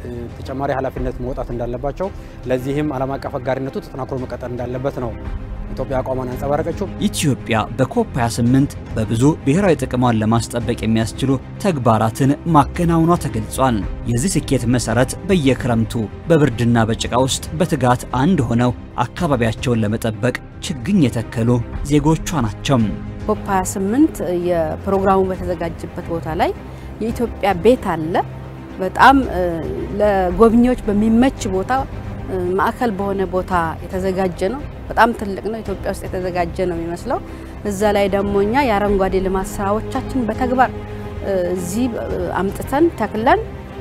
ተጨማሪ ኃላፊነት መውጣት እንዳለባቸው፣ ለዚህም ዓለም አቀፍ አጋሪነቱ ተጠናክሮ መቀጠል እንዳለበት ነው ኢትዮጵያ አቋሟን ያንጸባረቀችው። ኢትዮጵያ በኮፕ 28 በብዙ ብሔራዊ ጥቅሟን ለማስጠበቅ የሚያስችሉ ተግባራትን ማከናወኗ ተገልጿል። የዚህ ስኬት መሰረት በየክረምቱ በብርድና በጭቃ ውስጥ በትጋት አንድ ሆነው አካባቢያቸውን ለመጠበቅ ችግኝ የተከሉ ዜጎቿ ናቸው። ኮፕ 28 የፕሮግራሙ በተዘጋጀበት ቦታ ላይ የኢትዮጵያ ቤት አለ። በጣም ለጎብኚዎች በሚመች ቦታ ማዕከል በሆነ ቦታ የተዘጋጀ ነው። በጣም ትልቅ ነው። ኢትዮጵያ ውስጥ የተዘጋጀ ነው የሚመስለው። እዛ ላይ ደግሞ እኛ የአረንጓዴ ልማት ስራዎቻችን በተግባር እዚህ አምጥተን ተክለን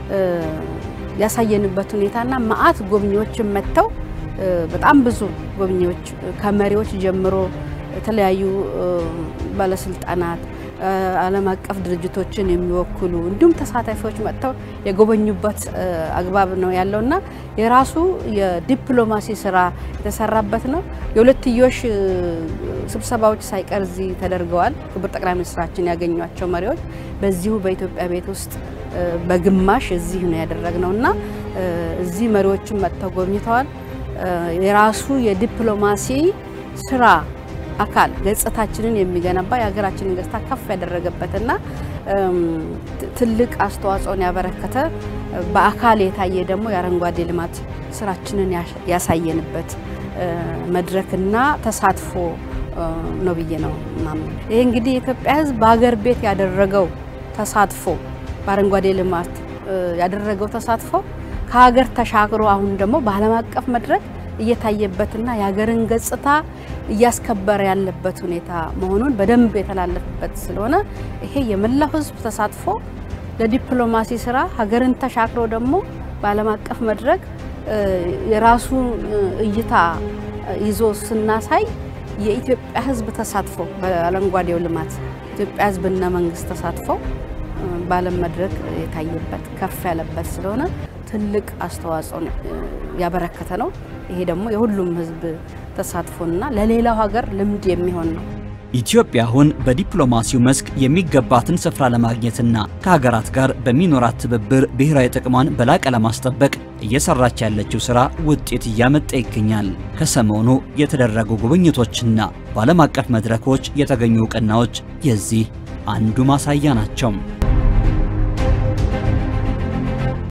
ያሳየንበት ሁኔታና መዓት ጎብኚዎችን መጥተው በጣም ብዙ ጎብኚዎች ከመሪዎች ጀምሮ የተለያዩ ባለስልጣናት ዓለም አቀፍ ድርጅቶችን የሚወክሉ እንዲሁም ተሳታፊዎች መጥተው የጎበኙበት አግባብ ነው ያለውና የራሱ የዲፕሎማሲ ስራ የተሰራበት ነው። የሁለትዮሽ ስብሰባዎች ሳይቀር እዚህ ተደርገዋል። ክቡር ጠቅላይ ሚኒስትራችን ያገኟቸው መሪዎች በዚሁ በኢትዮጵያ ቤት ውስጥ በግማሽ እዚህ ነው ያደረግነው እና እዚህ መሪዎችን መጥተው ጎብኝተዋል። የራሱ የዲፕሎማሲ ስራ አካል ገጽታችንን የሚገነባ የሀገራችንን ገጽታ ከፍ ያደረገበትና ትልቅ አስተዋጽኦን ያበረከተ በአካል የታየ ደግሞ የአረንጓዴ ልማት ስራችንን ያሳየንበት መድረክና ተሳትፎ ነው ብዬ ነው ማምነው። ይሄ እንግዲህ የኢትዮጵያ ሕዝብ በሀገር ቤት ያደረገው ተሳትፎ በአረንጓዴ ልማት ያደረገው ተሳትፎ ከሀገር ተሻግሮ አሁን ደግሞ በዓለም አቀፍ መድረክ እየታየበትና የሀገርን ገጽታ እያስከበረ ያለበት ሁኔታ መሆኑን በደንብ የተላለፈበት ስለሆነ ይሄ የመላው ህዝብ ተሳትፎ ለዲፕሎማሲ ስራ ሀገርን ተሻግሮ ደግሞ በዓለም አቀፍ መድረክ የራሱ እይታ ይዞ ስናሳይ የኢትዮጵያ ህዝብ ተሳትፎ በአረንጓዴው ልማት ኢትዮጵያ ህዝብና መንግስት ተሳትፎ በዓለም መድረክ የታየበት ከፍ ያለበት ስለሆነ ትልቅ አስተዋጽኦ ያበረከተ ነው። ይሄ ደግሞ የሁሉም ህዝብ ተሳትፎና ለሌላው ሀገር ልምድ የሚሆን ነው። ኢትዮጵያ አሁን በዲፕሎማሲው መስክ የሚገባትን ስፍራ ለማግኘትና ከሀገራት ጋር በሚኖራት ትብብር ብሔራዊ ጥቅሟን በላቀ ለማስጠበቅ እየሰራች ያለችው ስራ ውጤት እያመጣ ይገኛል። ከሰሞኑ የተደረጉ ጉብኝቶችና በዓለም አቀፍ መድረኮች የተገኙ እውቅናዎች የዚህ አንዱ ማሳያ ናቸው።